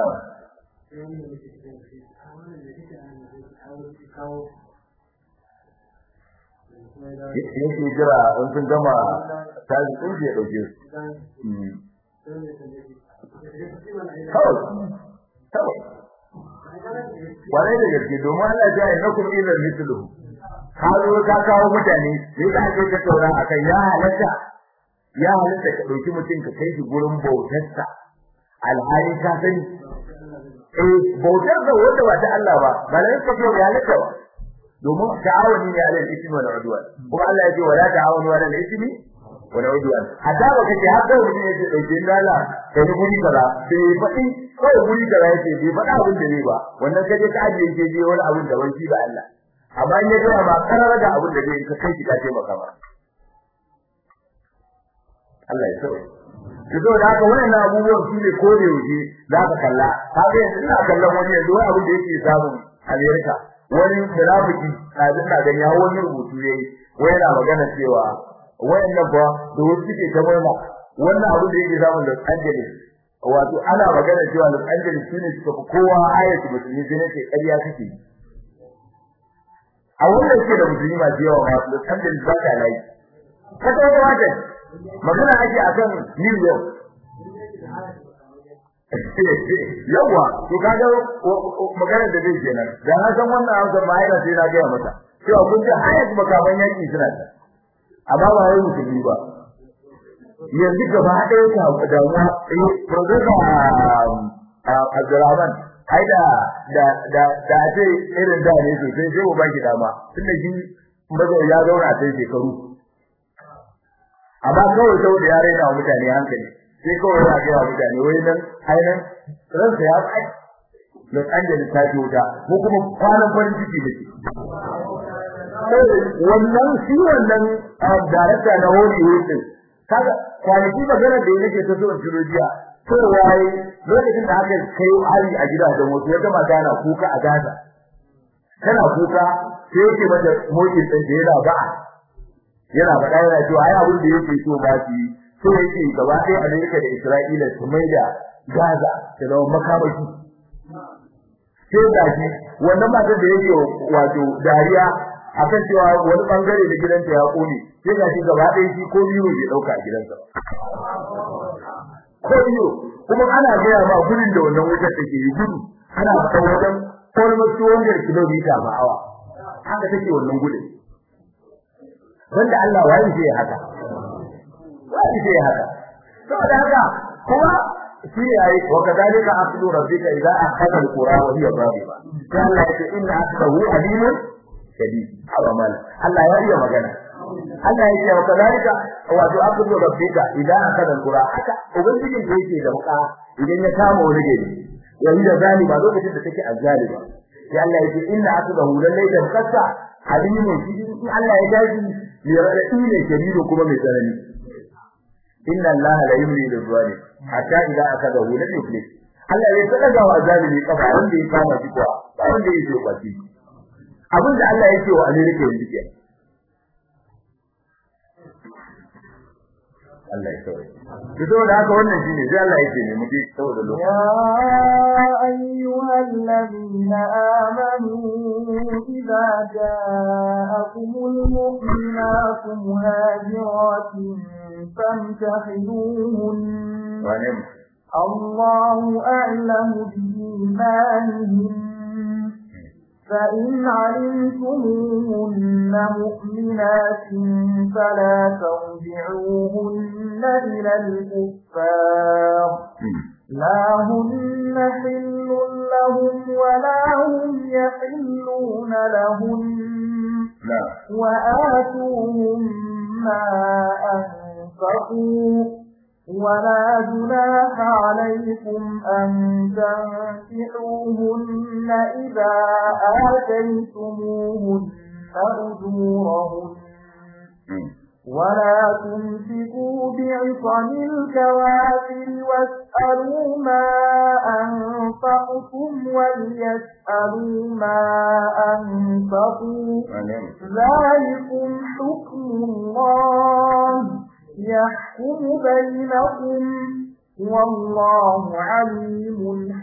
yake jira in sun gama tazi sun je dauke su kawai kawai kwarai da gaske domin Allah ya yi nakum ila mithlu ka zo ka kawo mutane sai ka ake ka taura akan ya halatta ya halatta ka dauki mutum ka kai shi gurin bautarsa alhali ka sani eh bautar da wanda ba ta Allah ba malai ka ce ya laka ba domin ta'awuni ne alal ismi wal udwan kuma Allah ya ce wala ta'awunu alal ismi wal udwan hatta ba kace har da mutum yake dauke da Allah kai ni guri kaza sai fadi kai guri kaza yake bai fada abin da ne ba wannan kaje ka ajiye ke je wani abin da wani ba Allah amma in ya ga ba karar da abin da zai ka kai ki ka ce maka ba Allah ya sauke Kizo da haka wannan abubuwan su ne kore wuce za ka kalla. Ka ga yanzu ina kallon wani yanzu wani abin da yake samu Amerika. Wani munafiki kazin na gani hawo wani rubutu yayi. Wai yana magana cewa wayannan ba da wasu suke ta murna wannan abin da yake samu Los Angeles. Wato ana magana cewa Los Angeles shine suka fi kowa ayatu musulmi sai nake ƙarya kake. A wannan ke da musulmi masu yawa ma Los Angeles ba ta layi. Kasa wata wata magana ake akan New York yawa to kaga magana da zai kenan da na san wannan amsa ba yana sai na ga mata cewa kun ji hayat makaman yaki suna ta amma ba wai musulmi ba yanzu gaba ɗaya ka damuwa eh professor Abdulrahman ai da da da da ce irin da ne sosai sai mu baki dama tunda shi mazo ya zauna sai shekaru amma kawai saboda ya raina wa mutane hankali sai kawai yana ga mutane wai nan ainihin ransa ya tsaye Los Angeles ta ji wuta ko kuma kwanan farin ciki da shi wannan shi wannan darakta na Hollywood din kaga kwanaki magana da yake ta zuwa Georgia to wai lokacin da aka kai hari a gidajen wasu wata mata na kuka a Gaza tana kuka sai yake mata mokin din da yana ba'a yana faɗa yana cewa ai abin da yake so ba shi so yake gaba ɗaya Amerika da Isra'ila su mai da Gaza ta zama makamashi sai da shi wannan matar da yake wato dariya akan cewa wani bangare da gidanta ya kone sai ga shi gaba ɗaya shi ko biyu bai dauka a gidansa ko biyu kuma ana gaya ma gudun da wannan wutar take yi gudu ana faɗa wajen almost 200 kilomita ba awa haka take wannan gudun wanda Allah wani zai haka wani zai haka saboda haka kuma shi yayi wa kadalika aqdu rabbika idza akhadha alqura wa hiya zalima sai Allah ya ce inna aqdahu alimun shadid awamal Allah ya iya magana Allah ya ce wa kadalika wato aqdu rabbika idza akhadha alqura haka ubangijin da yake da muka idan ya kama wani gari yayi da zalima lokacin da take azzalima sai Allah ya ce inna aqdahu lallai da kasa alimun shi in Allah ya dace mai raɗaɗi ne shadidu kuma mai tsanani inna Allah la yumli lil zalim hatta idza akadahu lam yuflih Allah ya tsada wa zalimi kafa wanda ya kama shi kuwa ba wanda ya ce ba shi abin da Allah ya ce wa Amerika yanzu ke Allah ya tsare to saboda haka wannan shine sai Allah ya ce ne muke saboda lokaci يا أيها الذين آمنوا إذا جاءكم المؤمنات مهاجرات فامتحنوهن wane الله أعلم بإيمانهن فإن علمتموهن مؤمنات فلا ترجعوهن إلى الكفار لا هن حل لهم ولا هم يحلون لهن na وآتوهم ما أنفقوا ولا جناح عليكم أن تنكحوهن إذا آتيتموهن أجورهن ولا تمسكوا بعصم الكوافر واسألوا ما أنفقتم وليسألوا ما أنفقوا wane ذلكم حكم الله يحكم بينكم والله عليم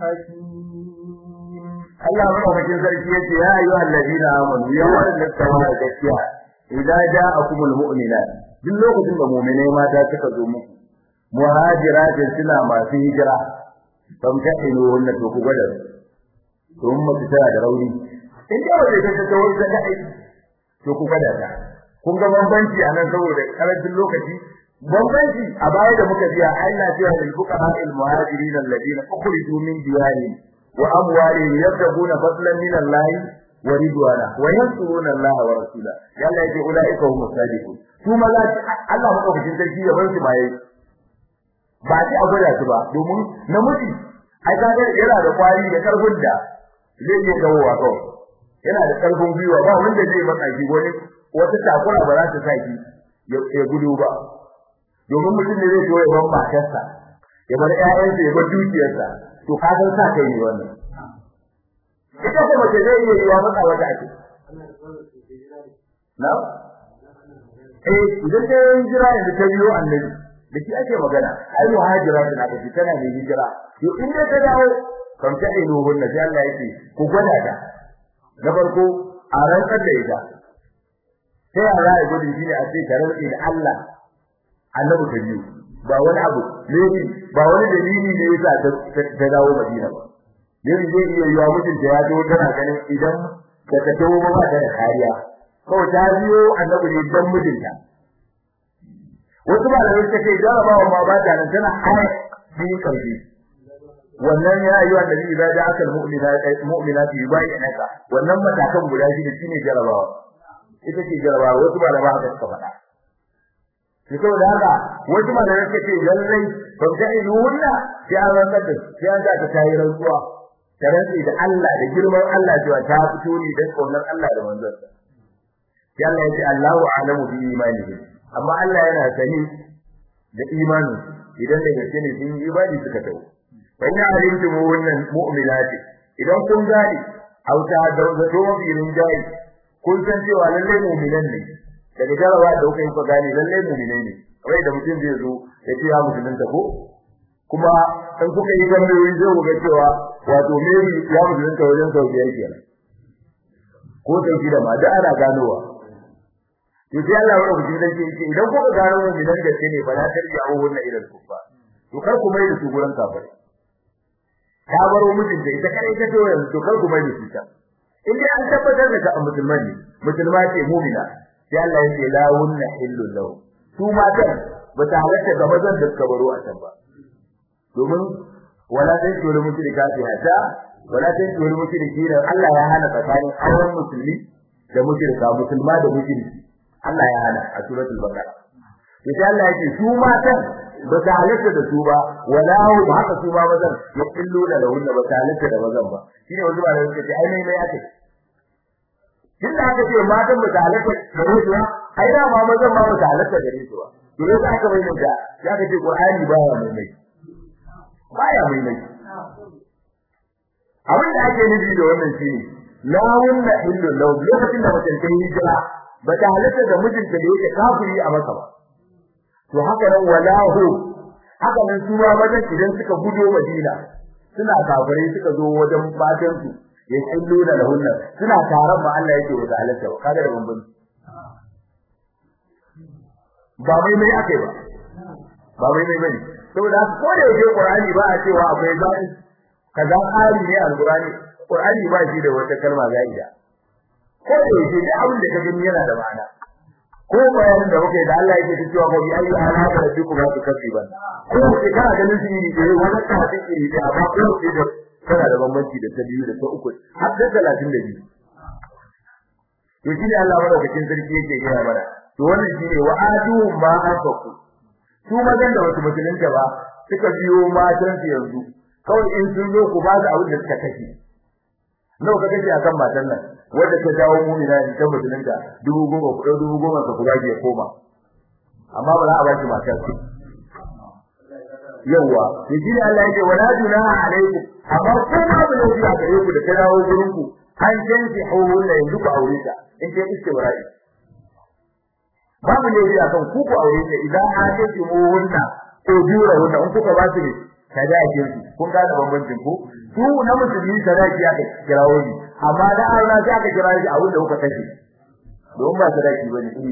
حكيم Allah madaukakin sarki yace ya ayyuhal ladina amanu ya wanda tsawa gaskiya idan ja'akumul mu'minat duk lokacin da mu'minai mata suka zo muku muhajiratin suna masu hijira ban ta ino wannan to ku gwada to mun mutu tana da rauni in da waje ta ta wani da aiki to ku gwada ta kun ga bambanci anan saboda karancin lokaci bambanci a baya da muka biya Allah cewa lil fuqara al muhajirin alladhina ukhriju min diyarihim wa amwalihim yabtaguna fadlan min Allah wa ridwana wa yansuruna Allah wa rasula yalla yake ulaika hum sadiqun su maza Allah madaukakin sarki ya bar su baye ba ji a gwada su ba domin namiji ai kaga yana da kwari da karfin da zai iya dawowa kawai yana da karfin gwiwa ba wanda zai maka shi wani wata takura ba za ta sa shi ya gudu ba domin mutum ne zai zo ya bar matarsa ya bar ƴaƴansa ya bar dukiyarsa to ka san sa kai ne wannan ita ce mace zai iya yiwa maka wata ake na eh idan ta yi hijira yanzu ta biyo annabi da shi ake magana ai muhajira tana da shi tana ne hijira to in dai ta dawo kam ta ilu hunna sai Allah yake ku gwada ta na farko a rantsar da ita sai a ra'ayi gudun shi ne a ce ta rantsi da Allah annabi ta biyu ba wani abu ne ba wani dalili ne yasa ta dawo Madina ba ne zai iya yiwa mutunta ya zo tana ganin idan da ta dawo ba ta da kariya kawai ta biyo annabi ne dan mijinta wasu ba da suka ce jarabawa ma ba ta nan tana har bi karfi wannan ya yi wanda zai da aka mu'mina mu'mina fi bayyana wannan matakan guda shi da shine jarabawa ita ce jarabawa wasu ba da ba haka suka faɗa shi ko da haka wasu ma da suka ce lallai ban ta yi wannan sai an rantsar da sai an ta tayi rantsuwa ta rantsi da Allah da girman Allah cewa ta fito ne dan kaunar Allah da manzon sa sai Allah ya ce Allahu a'lamu bi imanihi amma Allah yana sani da imani idan da gaske ne sun yi ibadi suka tawo fa ina alimtum wannan mu'minati idan kun gani auta da zato mafi rinjayi kun san cewa lalle mu'minan ne daga jarawa da kuka yi ku gani lalle mu'minai ne kawai da mutum zai zo ya ce ya musulunta ko kuma in kuka yi gambayoyi zai ku ga cewa wato meri ya musulunta wajen sau biyar kenan ko sau shida ma da ana ganowa to sai Allah ya rubuta dan ce idan kuka gano mu'minan da ne ba za ta riya wannan irin kufa to kar ku mai da su gurin kafirai ka baro mijin da ita kare ta to yanzu to kar ku mai da su ta in dai an tabbatar da ka musulman ne musulma ce mu'mina sai Allah ya ce la wunna illu lahu su matan ba ta halatta ga mazan da suka baro a can ba domin wala dai to da mushrika ta hata wala dai to da mushriki Allah ya hana tsakanin auren musulmi da mushrika musulma da mushriki Allah ya hana a suratul baqara to sai Allah yake su matan ba ta halatta da su ba wala hu ba haka su ba mazan ya illu da lahun ba ta halatta da mazan ba shine wanda ba da suke ce ai mai mai ake kin da aka ce matan ba ta halatta da su ba ai da ma mazan ma ba ta halatta da su ba to yasa aka mai da ya ka ce Qur'ani baya mai mai baya mai mai abin da ake nufi da wannan shine la wunna illu law lokacin da mutum ta hijira ba ta halatta da mijinta da yake kafiri a masa ba to haka nan walahu haka nan su ma wajen idan suka gudo Madina suna kafirai suka zo wajen fatan su ya kullu da lahunna suna taron ba Allah yake wata halatta ba kaga da bambanci ba mai mai ake ba ba mai mai bane saboda ko da yake Qur'ani ba a cewa akwai zai kaza ƙari ne al-Qur'ani Qur'ani ba shi da wata kalma zaida ko da yake da abin da ka gani yana da ma'ana ko bayanin da muke da Allah yake cewa ba bi ayi ala da rabbiku ba su kafi ba ko ke kana ganin shi ne eh wannan ta hadin iri da amma ko ke da tana da bambanci da ta biyu da ta uku har da 32 to shi ne Allah madaukakin sarki yake gaya mana to wannan shi ne wa'adu ma anfaku su mazan da wasu musulunta ba suka biyo matan su yanzu kawai in sun zo ku ba su abin da suka kashe nawa ka kashe akan matan nan wanda ta dawo mu'mina ne ta musulunta dubu goma ku dubu goma ka kula ya koma amma ba za a baki matar ku yawa to shi ne Allah yake wala junaha alaikum amma ko ma ba ne a gare ku da ta dawo gurin ku an janti hawla yanzu ku aure ta in ce istibra'i babu ne a kan ku ku aure ta idan hajji mu wunna ko jura wunna in kuka ba su ne sadakin su kun ga bambancin ku su na musulmi sadaki aka kirawo ni amma da Allah sai aka kira shi a wanda kuka kashe don ba sadaki bane iri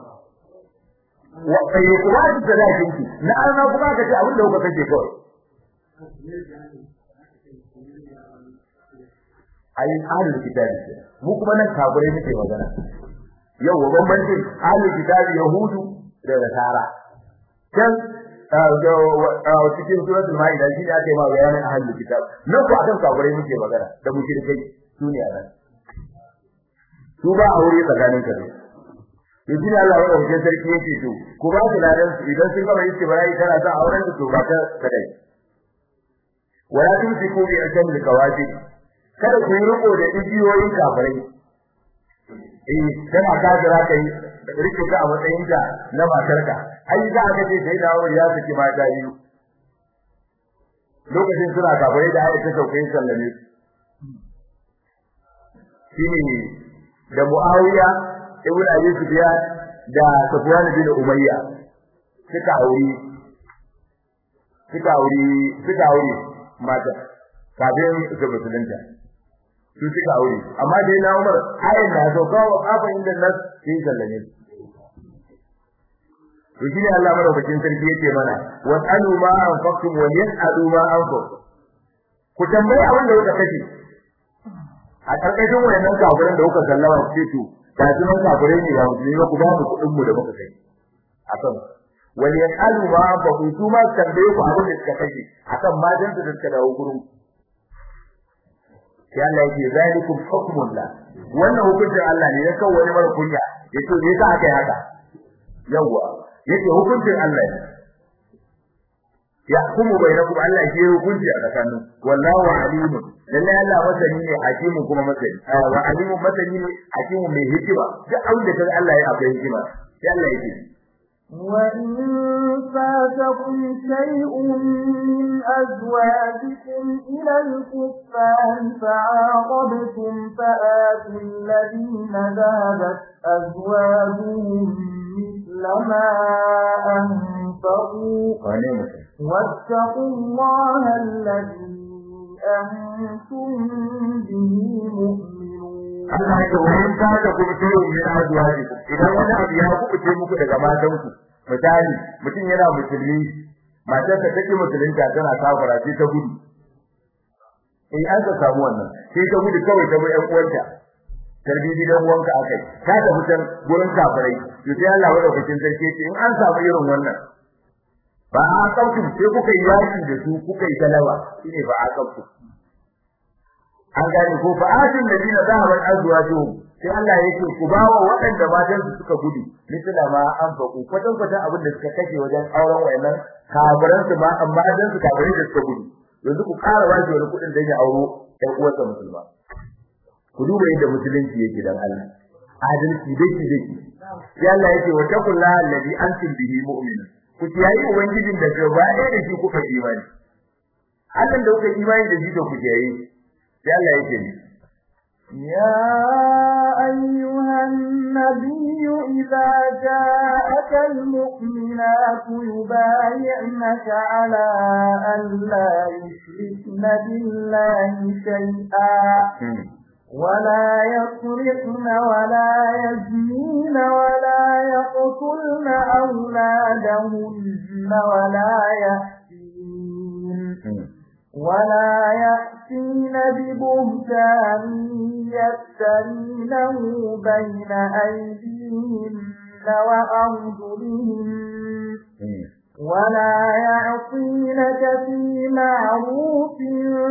wa kai kuma shi sadakin ki na Allah kuma ka ce a wanda kuka kashe kawai ai ahlul kitabi mu kuma nan kafirai muke magana yau bambancin ahlul kitabi yahudu da nasara kan cikin suratul maida shi ne aka yi ma bayanin ahlul kitab nan ko akan kafirai muke magana da mushrikai su ne a nan su ba aure tsakanin ka to shi ne Allah ya wuce sarki yake to ku ba su ladan su idan sun gama yake barai kana son auren su to ba ta kadai wala tumsiku bi ajam likawati kada ku yi riko da igiyoyin kafirai eh kana kafira kai rike ka a matsayin da na matarka ai za ka ce sai da ya saki mata biyu lokacin suna kafirai da ayata sauƙin sallame shine da Muawiya ibn Abi Sufyan da Sufyan bin Umayya suka auri suka auri suka auri mata kafin su musulunta su suka aure amma dai na Umar ayin da so kawo kafa inda nas sai sallame to shine Allah madaukakin sarki yake mana wasalu ma anfaqtum wa yasalu ma anfaq ku tambaye abin da kuka kashe a karkashin wayannan kafirin da kuka sallama ku ce to da sunan kafirai ne ba musulmi ba ku ba mu kuɗin mu da muka kai akan wal yasalu ma anfaq su ma tambaye ku abin da suka kashe akan majan da suka dawo gurin sai Allah yake zalikum hukmullah wannan hukuncin Allah ne ya kawo wani mara kunya yace me yasa aka yi haka yawa yace hukuncin Allah ne yahkumu bainakum Allah shi ya hukunci a tsakanin wallahu alimun lalle Allah masani ne hakimu kuma masani wa alimu masani ne hakimu mai hikima duk abin da kaga Allah ya akwai hikima sai Allah yake وإن فاتكم شيء من أزواجكم إلى الكفار فعاقبتم فآتوا الذين ذهبت أزواجهم مثل ما أنفقوا واتقوا الله الذي أنتم به مؤمنون Allah ya wani ta da kuma tayi min azwaji idan wani abu ya kubuce muku daga matan ku misali mutum yana musulmi matarsa take musulunta tana kafara sai ta gudu eh an ka samu wannan sai ta gudu kawai ta bai ƴan uwanta tarbi gidan uwanka akai ta da mutan gurin kafirai to sai Allah ya dauke sarki ce in an samu irin wannan ba a kautu sai kuka yi yaki da su kuka yi talawa shine ba a kautu an gane ko fa atin ladina zahabat azwajuhum sai Allah yake ku bawa waɗanda matan su suka gudu misala ma an faku kwatan kwatan abin da suka kashe wajen auren wayannan kafiran su ma amma dan su kafirai da suka gudu yanzu ku ƙara waje wani kuɗin dan ya auro ɗan uwarsa musulma ku duba yadda musulunci yake dan Allah adalci dake dake sai Allah yake wa taqullaha alladhi antum bihi mu'minun ku kiyaye ubangijin da gaba ɗaya da shi kuka imani Allah da kuka imani da shi da ku kiyaye sai Allah yake ni يا أيها النبي إذا جاءك المؤمنات يبايعنك على أن لا يشركن بالله شيئا ولا يسرقن ولا يزنين ولا يقتلن أولادهن ولا يأتين ولا يأتين ببهتان يفترينه بين أيديهن وأرجلهن ولا يعصينك في معروف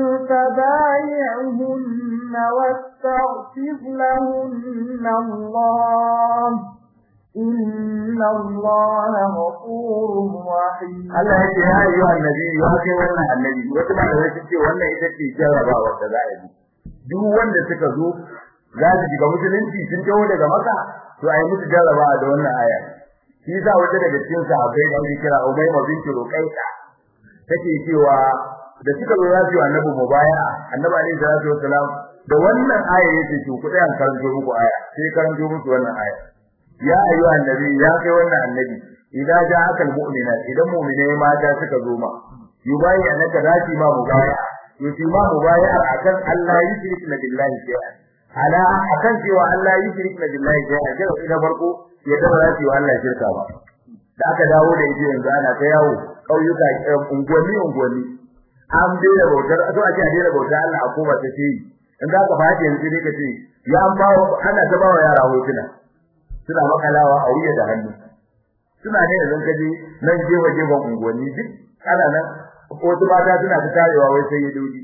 فبايعهن واستغفر لهن الله إن الله غفور رحيم Allah ya ce ya yi wa annabi ya kai wannan annabi wata ma da ce wannan ita ce jarrabawa da za a yi duk wanda suka zo za su shiga musulunci sun taho daga maka to ai musu jarrabawa da wannan aya shi yasa wata daga cikin sahabbai da ake kira Umayma binti Ruqayta take cewa da suka zo za su yi annabi mubaya annabi alaihi salatu wassalam da wannan aya yake ce ku tsaya karanto muku aya sai karanto muku wannan aya ya ayyuha annabi ya kai wannan annabi idan ja'aka almu'minat idan mu'mine mata suka zo ma yubayi anaka zati ma mubaya yusi ma mubaya akan Allah yushrikna billahi shay'an ala akan cewa Allah yushrikna billahi shay'an sai ina farko ya da zati wa Allah shirka ba da aka dawo da ije yanzu ana ta yawo kauyuka unguwanni unguwanni an daina bautar to ake a daina bautar Allah a koma ta ce in za ka fahimci yanzu ne ka ce ya an bawo ana ta bawa yara hotuna suna makalawa a wuya da hannu suna ne yanzu kaje nan jefa jefa unguwanni duk ana nan wasu mata suna ta tarewa wai sai ya dodi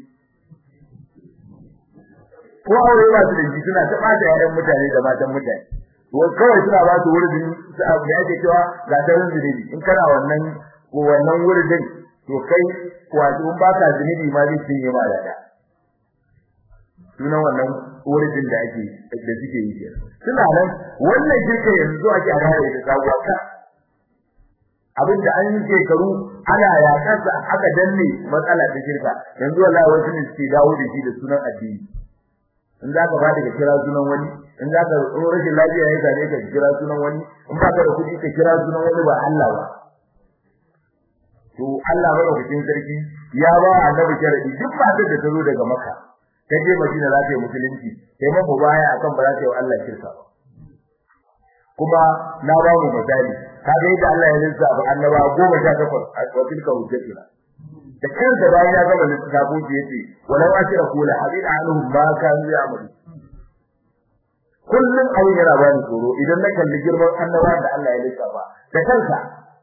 ko aure ba su da ji suna ta bata yayan mutane da matan mutane to kawai suna ba su wurin da ake cewa ga tarin zunubi in kana wannan ko wannan wurin to kai wato in baka zunubi ma zai cinye ma da da sunan wannan wurin da ake da suke yi ke suna nan wannan shirka yanzu ake a rayu da sabuwa ka abinda an yi shekaru ana yakarsa aka danne matsala ta shirka yanzu wallahi wasu ne suke dawo da shi da sunan addini in za ka bada ka kira sunan wani in za ka rashin lafiya ya same ka kira sunan wani in ba ka da kuɗi ka kira sunan wani ba Allah ba to Allah madaukakin sarki ya ba annabi sharadi duk matar da ta zo daga Makka ta je Madina za ta yi musulunci sai mamu baya akan ba za ta yi wa Allah shirka ba kuma na ba mu misali kaga yadda Allah ya rinsa ba annaba goma sha takwas a tilka hujjatuna da kansa bayan ya gama lissafo shi yace walau ashira kula hadid anhum ma kanu ya'malu kullun abin yana bani tsoro idan na kalli girman annaba da Allah ya lissafa da kansa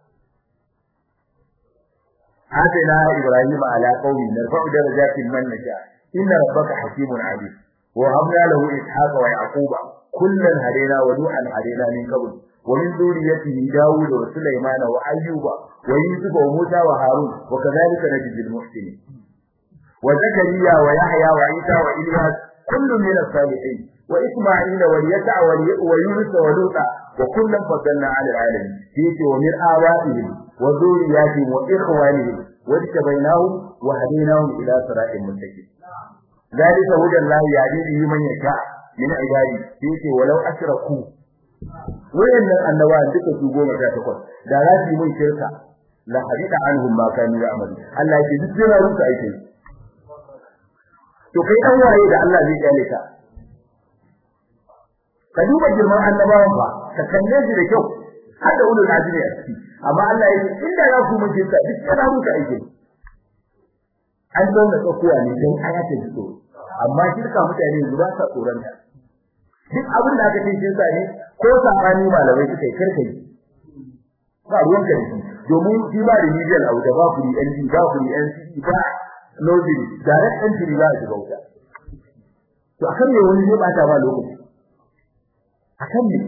آتنا إبراهيم على قومه نرفع درجات من نشاء إن ربك حكيم عليم وهبنا له إسحاق ويعقوب كلا هدينا ونوحا هدينا من قبل ومن ذريته داود وسليمان وأيوب ويوسف وموسى وهارون وكذلك نجزي المحسنين وزكريا ويحيى وعيسى وإلياس كل من الصالحين وإسماعيل واليسع ويونس ولوطا وكلا فضلنا على العالمين فيك ومن آبائهم وذرياتهم وإخوانهم واجتبيناهم وهديناهم إلى صراط مستقيم ذلك هدى الله يهدي به من يشاء من عباده فيك ولو أشركوا wayannan annabawan duka su goma sha takwas da za su yi mun shirka la hadita anhum ma kanu ya'malu Allah ya ce duk yana rusa aiki to kai dan waye da Allah zai kyale ka ka duba girman annabawan ba ka kalle shi da kyau har da ulul azmi a ciki amma Allah ya ce inda za ku mun shirka duk yana rusa aiki an zauna tsakuwa ne dan ayata ji amma shirka mutane yanzu ba sa tsoron ta duk abin da aka ce shirka ne ko sabani malamai suka yi karkai ba ruwan ka domin shi ba da medial abu da ba ku ni NG ba ku ni NC ba nobody direct entry ba shi bauta to akan ne wani zai bata ba lokaci akan ne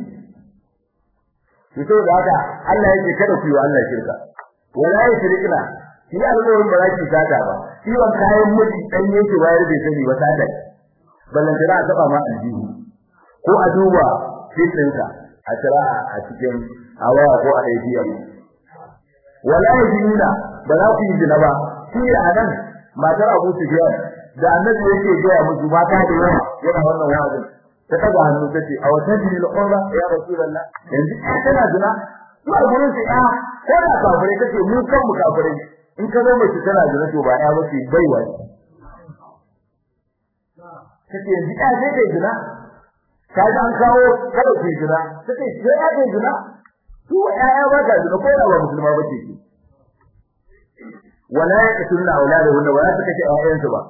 to da haka Allah yake kada ku yi wa Allah shirka wala yushrikna shi alƙawarin ba za ki sata ba shi wa kayan miji dan yake bayar bai sani ba sata ballan tana taba ma aljihu ko a duba fitinka a tira a cikin hawa ko a ATM wala yajina ba za ku yi zina ba shi a nan matar Abu Sufyan da annabi yake ga musu mata da yawa yana wannan wa'azin ta kaga hannu tace a wata jini al-qurba ya rasulullah yanzu kana zina to a gurin su ya ko da kafire kace mu kan mu kafire in ka zo mace tana zina to ba ya bace baiwa kace yanzu ya sai kai zina kaji an kawo kada ku jira sai sai ya ga jira su ayya ba ga jira ko da ba musulma ba ce wala yaqtuluna auladahunna wala takace ayyansu ba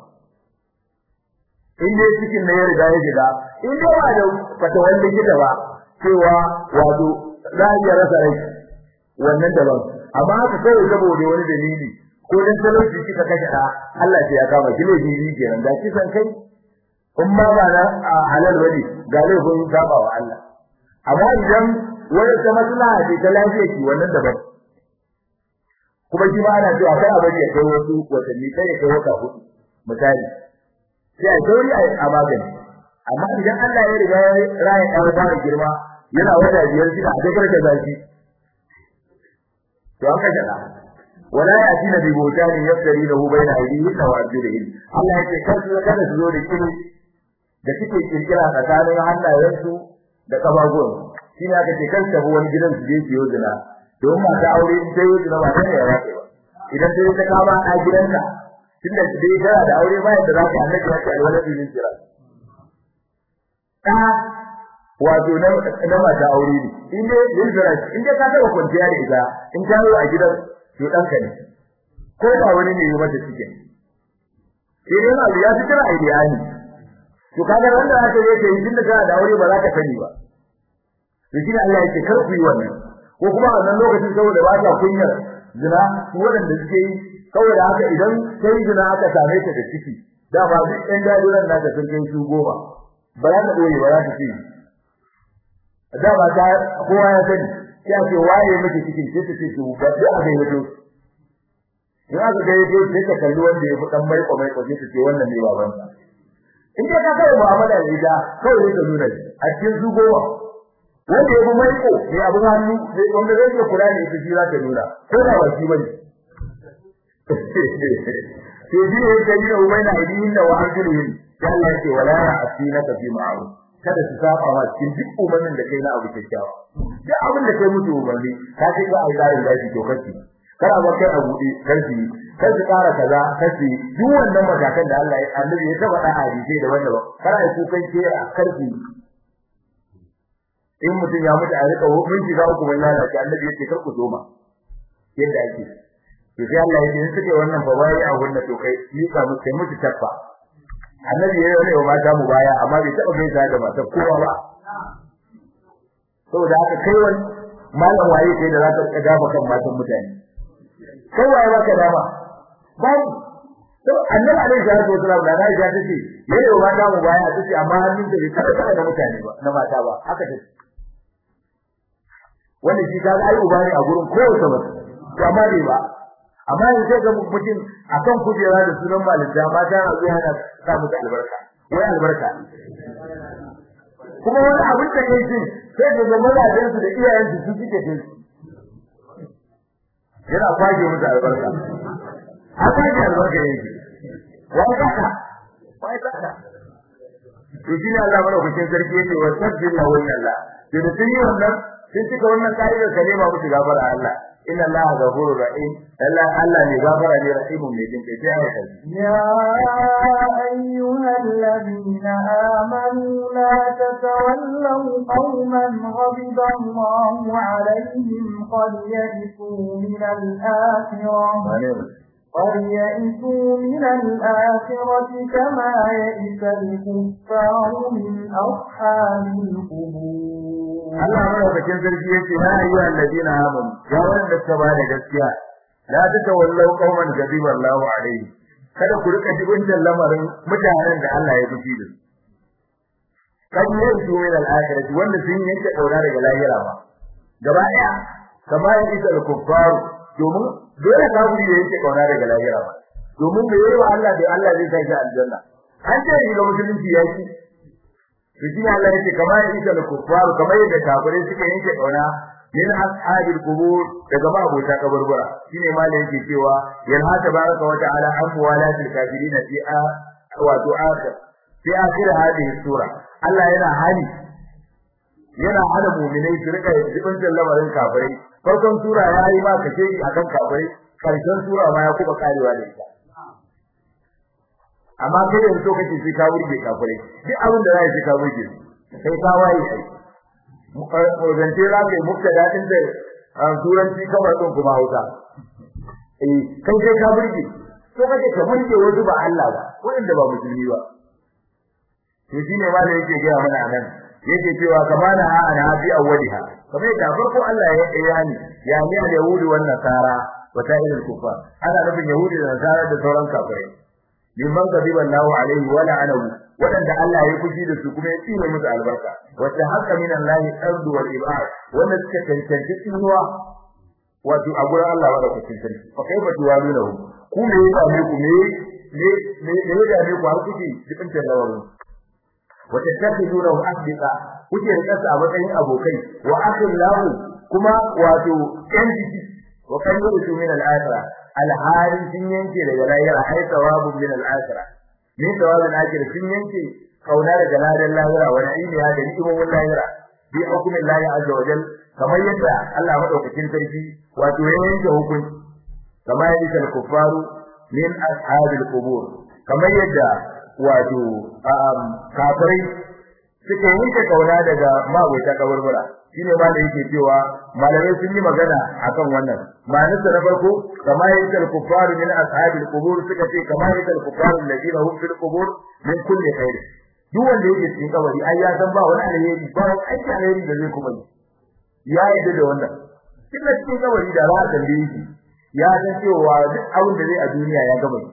in dai cikin ne ya riga ya shiga in dai ba da fata wanda gida ba cewa wato za ya rasa rai wannan daban amma haka kawai saboda wani dalili ko dan talauci kika kashe da Allah sai ya kama ki laifi kenan da kisan kai in ma ba na halal wani ga laifin saba wa Allah amma idan wani ta maslaha ce ta lafiya ki wannan daban kuma shi ma ana cewa kai abin ya kai wasu watanni kai ya kai wata hudu misali sai a gauri a magani amma idan Allah ya riga ya raya ɗan fara girma yana wata biyar shi a dakar da zaki to an kashe da wala yatina bi butani yaftari lahu baina aydihi wa arjulihi Allah ya ce kar su kada su zo da kiri da suke kirkira tsakanin hannayensu da kafafuwan shi ne aka ce kan tafi wani gidan su je su yi zina don mata aure in ta yi zina ba ta ya rafe ba idan ta yi ta kama a gidanka tun da dai tana da aure ba yadda za ka annabi ya ce alwala bilin jira ta wato na na mata aure ne in dai yin jira in dai ka taɓa kwanciya da ita in ta yi a gidan to ɗanka ne ko ba wani ne yi mata cikin sai dai na ya fi kira a iyali to kaga wanda aka yi ke yin da kana da aure ba za ka sani ba to shi Allah yake kar ku yi wannan ko kuma a wannan lokacin saboda ba ta kunyar zina su waɗanda suke yi saboda haka idan sai zina aka same ta da ciki da ba duk ɗan daduran naka sun kai su goma ba za ta ɗoye ba za ta ce da ba ta kowa ya sani sai a ce waye miki cikin sai ta ce to ba sai a ga yato in aka ga yato sai ta kalli wanda ya fi dan mai ko mai ko sai ta ce wannan ne baban sa in dai ka kai mu'amala da ita kawai sai ta nuna a cikin su goma wanda ya fi mai ko ne abu hannu sai wanda zai iya kula ne ita shi za ta nuna ko da ba shi bane to shi ne kai da umayna aidin da wa arjuluhum Allah ya ce wala ya'tinaka fi ma'ruf kada su saba ma cikin duk umarnin da kai na abu kyakkyawa duk abin da kai musu umarni ka ce ka ai garin gashi to kace kada ba kai a bude karfi kar su kara kaza kace duk wannan matakan da Allah ya annabi ya taba da hadisi da wanda ba kada ai kukan ke a karfi in mutum ya mutu a rika hukunci ga hukumar lalace annabi yake kar ku zoma yadda ake to sai Allah ya ce suke wannan fa bai a wannan to kai ni ka mutu kai mutu tabba annabi ya yi wa mata mu baya amma bai taba gaisa da matar kowa ba saboda haka kai wani malam waye kai da zaka ka dafa kan matan mutane kai waye baka dama babu to annabi alaihi salatu wasallam da Aisha tace yayi wa mata mu baya tace amma hannun da bai taba da mutane ba na mata ba haka tace wannan shi kaga ai uba ne a gurin kowace mace to amma bai ba amma yanzu sai ga mutum akan kujera da sunan malinta mata na zuwa yana sa musu albarka wai albarka kuma wani abin da kai shi sai ga ga mazajen su da iyayen su su suke jin yana kwaje musu albarka haka ne albarka yake wai kaka wai kaka to shi ne Allah madaukakin sarki yake wa sabbillahu wa Allah to da sun yi wannan sun cika wannan ka'idar kalima musu gafara Allah inna Allah ghafurur rahim Allah Allah ne gafara ne rahimun mai jin kai sai ya يا أيها الذين آمنوا لا تتولوا قوما غضب الله عليهم قد يئسوا من الآخرة قد يئسوا من الآخرة كما يئس الكفار من أصحاب القبور Allah madaukakin sarki yace ya ayyuha alladina amanu ya wanda suka ba da gaskiya la tatawallau qauman ghadiba Allahu alaihi kada ku rika jibintan lamarin mutanen da Allah ya fushi da su kan yanzu min al-akhirah wanda sun yanke daura daga lahira ba gaba daya kamar isa al-kuffar domin dole kafiri da yake kauna daga lahira ba domin da yayi wa Allah da Allah zai kai shi aljanna an ce shi ga musulunci yaki Rijin Allah yake kamar isa da kuffar kamar yadda kafirai suka yanke kauna min ashabil qubur daga ba abota kaburbura shine malai yake cewa yanha tabaraka wa ta'ala an walatil kafirin fi a wato akhir fi akhir hadhihi sura Allah yana hali yana hana mu'minai su rika jibin lamarin kafirai farkon sura ya yi ma kace akan kafirai karshen sura ma ya kuma karewa da ita amma kai da so kake sai ka burge kafirai duk abin da zai sai ka burge sai ka waye ai zance za ka yi mukta daɗin da turanci kamar ɗin kuma hausa eh kai sai ka burge so kake ka burge wasu ba Allah ba wanda ba musulmi ba to shine ma da yake gaya mana nan yake cewa kamana ha ana fi awwaliha kamar yadda farko Allah ya ya ni ya ni al-yahudi wan nasara wa ta'ilul kufar ana nufin yahudi da nasara da sauran kafirai liman gadiba Allahu alaihi wa la'anahu wadanda Allah ya fushi da su kuma ya tsine musu albarka wata haka min Allah ardu wal ibad wanda suka tantance tsinuwa wato a gurin Allah wa da kucin sarki fa kaifa tuwalunahu ku me ya ne ku me ne ne ne da ne ku har kuke cikin tallawarin wata takhiduna asdiqa kuke rika a matsayin abokai wa akhillahu kuma wato yan jiki wa kan yusu min al-akhirah al-hali sun yanke daga lahira ai thawabun min al-akhirah ne thawabun akhirah sun yanke kauna daga ladan lahira wa na'imiya da ni'imomin lahira bi hukumin lahi azza wa jal kamar yadda Allah madaukakin sarki wato ya yanke hukunci kamar yadda al-kuffaru min ashabil qubur kamar yadda wato kafirai suka yanke kauna daga magoita kaburbura shine ma da yake cewa malamai sun yi magana akan wannan ma'anar na farko kama yake al-kuffar min ashabil qubur suka ce kama yake al-kuffar alladhina hum fil qubur min kulli khair duk wanda yake cikin kabari ai ya san ba wani alheri ba wani aiki alheri da zai kuma yi ya yi da wannan kin da cikin kabari da za a tambaye shi ya san cewa duk abin da zai a duniya ya gama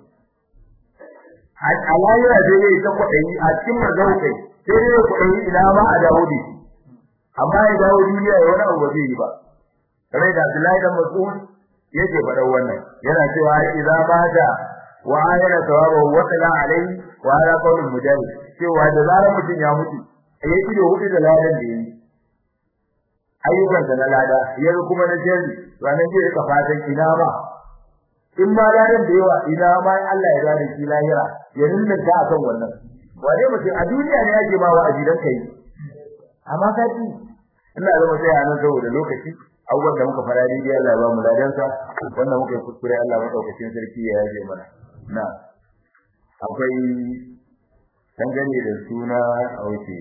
a layira da zai ta kwaɗayi a cikin mazaukai sai dai kwaɗayi ina ma a dawo da shi amma ya dawo duniya ya wani abu ba zai yi ba kamar da Abdullahi dan Mas'ud yake faɗa wannan yana cewa idza bada wa ayana thawabahu wa qala alayhi wa ala qawlin mujahid cewa da zarar mutum ya mutu ya ido hudu da ladan da yi ayyukan da na lada ya kuma na jari ranar zai rika fatan ina ba in ma ladan da yawa ina ma Allah ya gane shi lahira ya nuna ta akan wannan wane mutum a duniya ne yake ma wa'azi dan kai amma ka ji ina zama sai a nan saboda lokaci abubuwan da muka fara daidai Allah ya ba mu ladansa wannan muka yi kuskure Allah madaukakin sarki ya yaje mana na akwai dangane da suna auke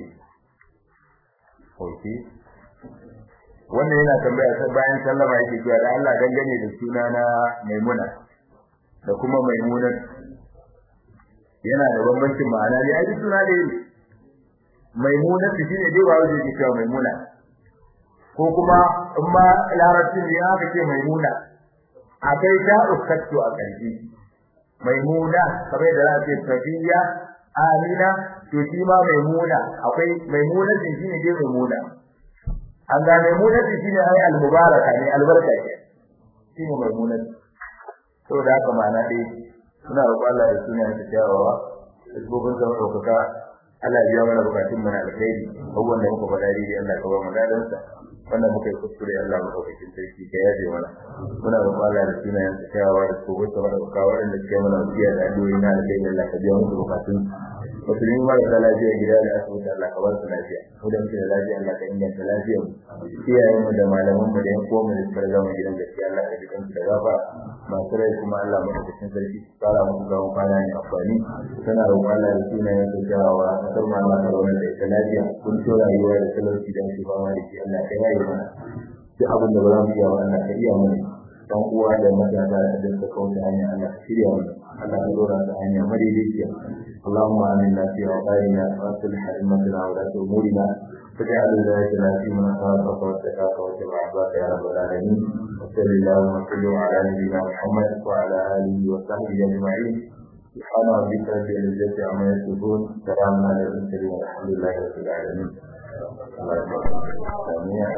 auke wannan yana tambaya sai bayan sallama yake cewa da Allah dangane da suna na Maimuna da kuma Maimunat yana da bambancin ma'ana ne ai suna ne Maimunat shine dai wawo yake cewa Maimuna ko kuma in ma larabcin ne aka ce Maimuna akai ta uskatu a ƙarshe Maimuna kamar da za a ce Safiya Amina to shi ma Maimuna akwai Maimuna din shine dai Maimuna an ga Maimuna din shine ai al-mubaraka ne albarka ce shine Maimuna to da haka ma'ana dai suna roƙon Allah da sunan ta kyawawa da gobin zama ɗaukaka Allah ya biya mana bukatun mu na alkhairi abubuwan da muka faɗa dai Allah ka ba mu dadansa wannan muka yi kuskure Allah mu ɗaukakin sarki ka yaje mana muna roƙon Allah da sunayen sa kyawawa da ko wata mana buka waɗanda suke mana wasiya da addu'o'i na alkhairi Allah ka biya musu bukatun musulmi mara da lafiya gida da asibiti Allah ka ba su lafiya mu da muke da lafiya Allah ka inganta lafiyar mu iyayen mu da malaman mu da yan kowa mu da suka riga mu gidan gaskiya Allah ka ji kansu da gafa masu rai kuma Allah mu ɗaukakin sarki kara musu gawon kwana ne amfani tana roƙon Allah da sunayen sa kyawawa kasar ma Allah ka zauna da ita lafiya kun so rayuwa da talauci da ake fama da shi Allah ka yaye mana duk abin da ba za mu iya ba Allah ka iya mana dan uwa da matasa da suka kawo da hanya Allah ka shirya mana Allah ka dora da hanya madaidaiciya اللهم آمنا في أوطاننا وأصلح أئمتنا ولاة أمورنا واجعل ولايتنا في من خافك واتقاك واتبع عبادك يا رب العالمين وصل اللهم وسلم على نبينا محمد وعلى آله وصحبه أجمعين سبحان ربك رب العزة عما يصفون سلام على المرسلين والحمد لله رب العالمين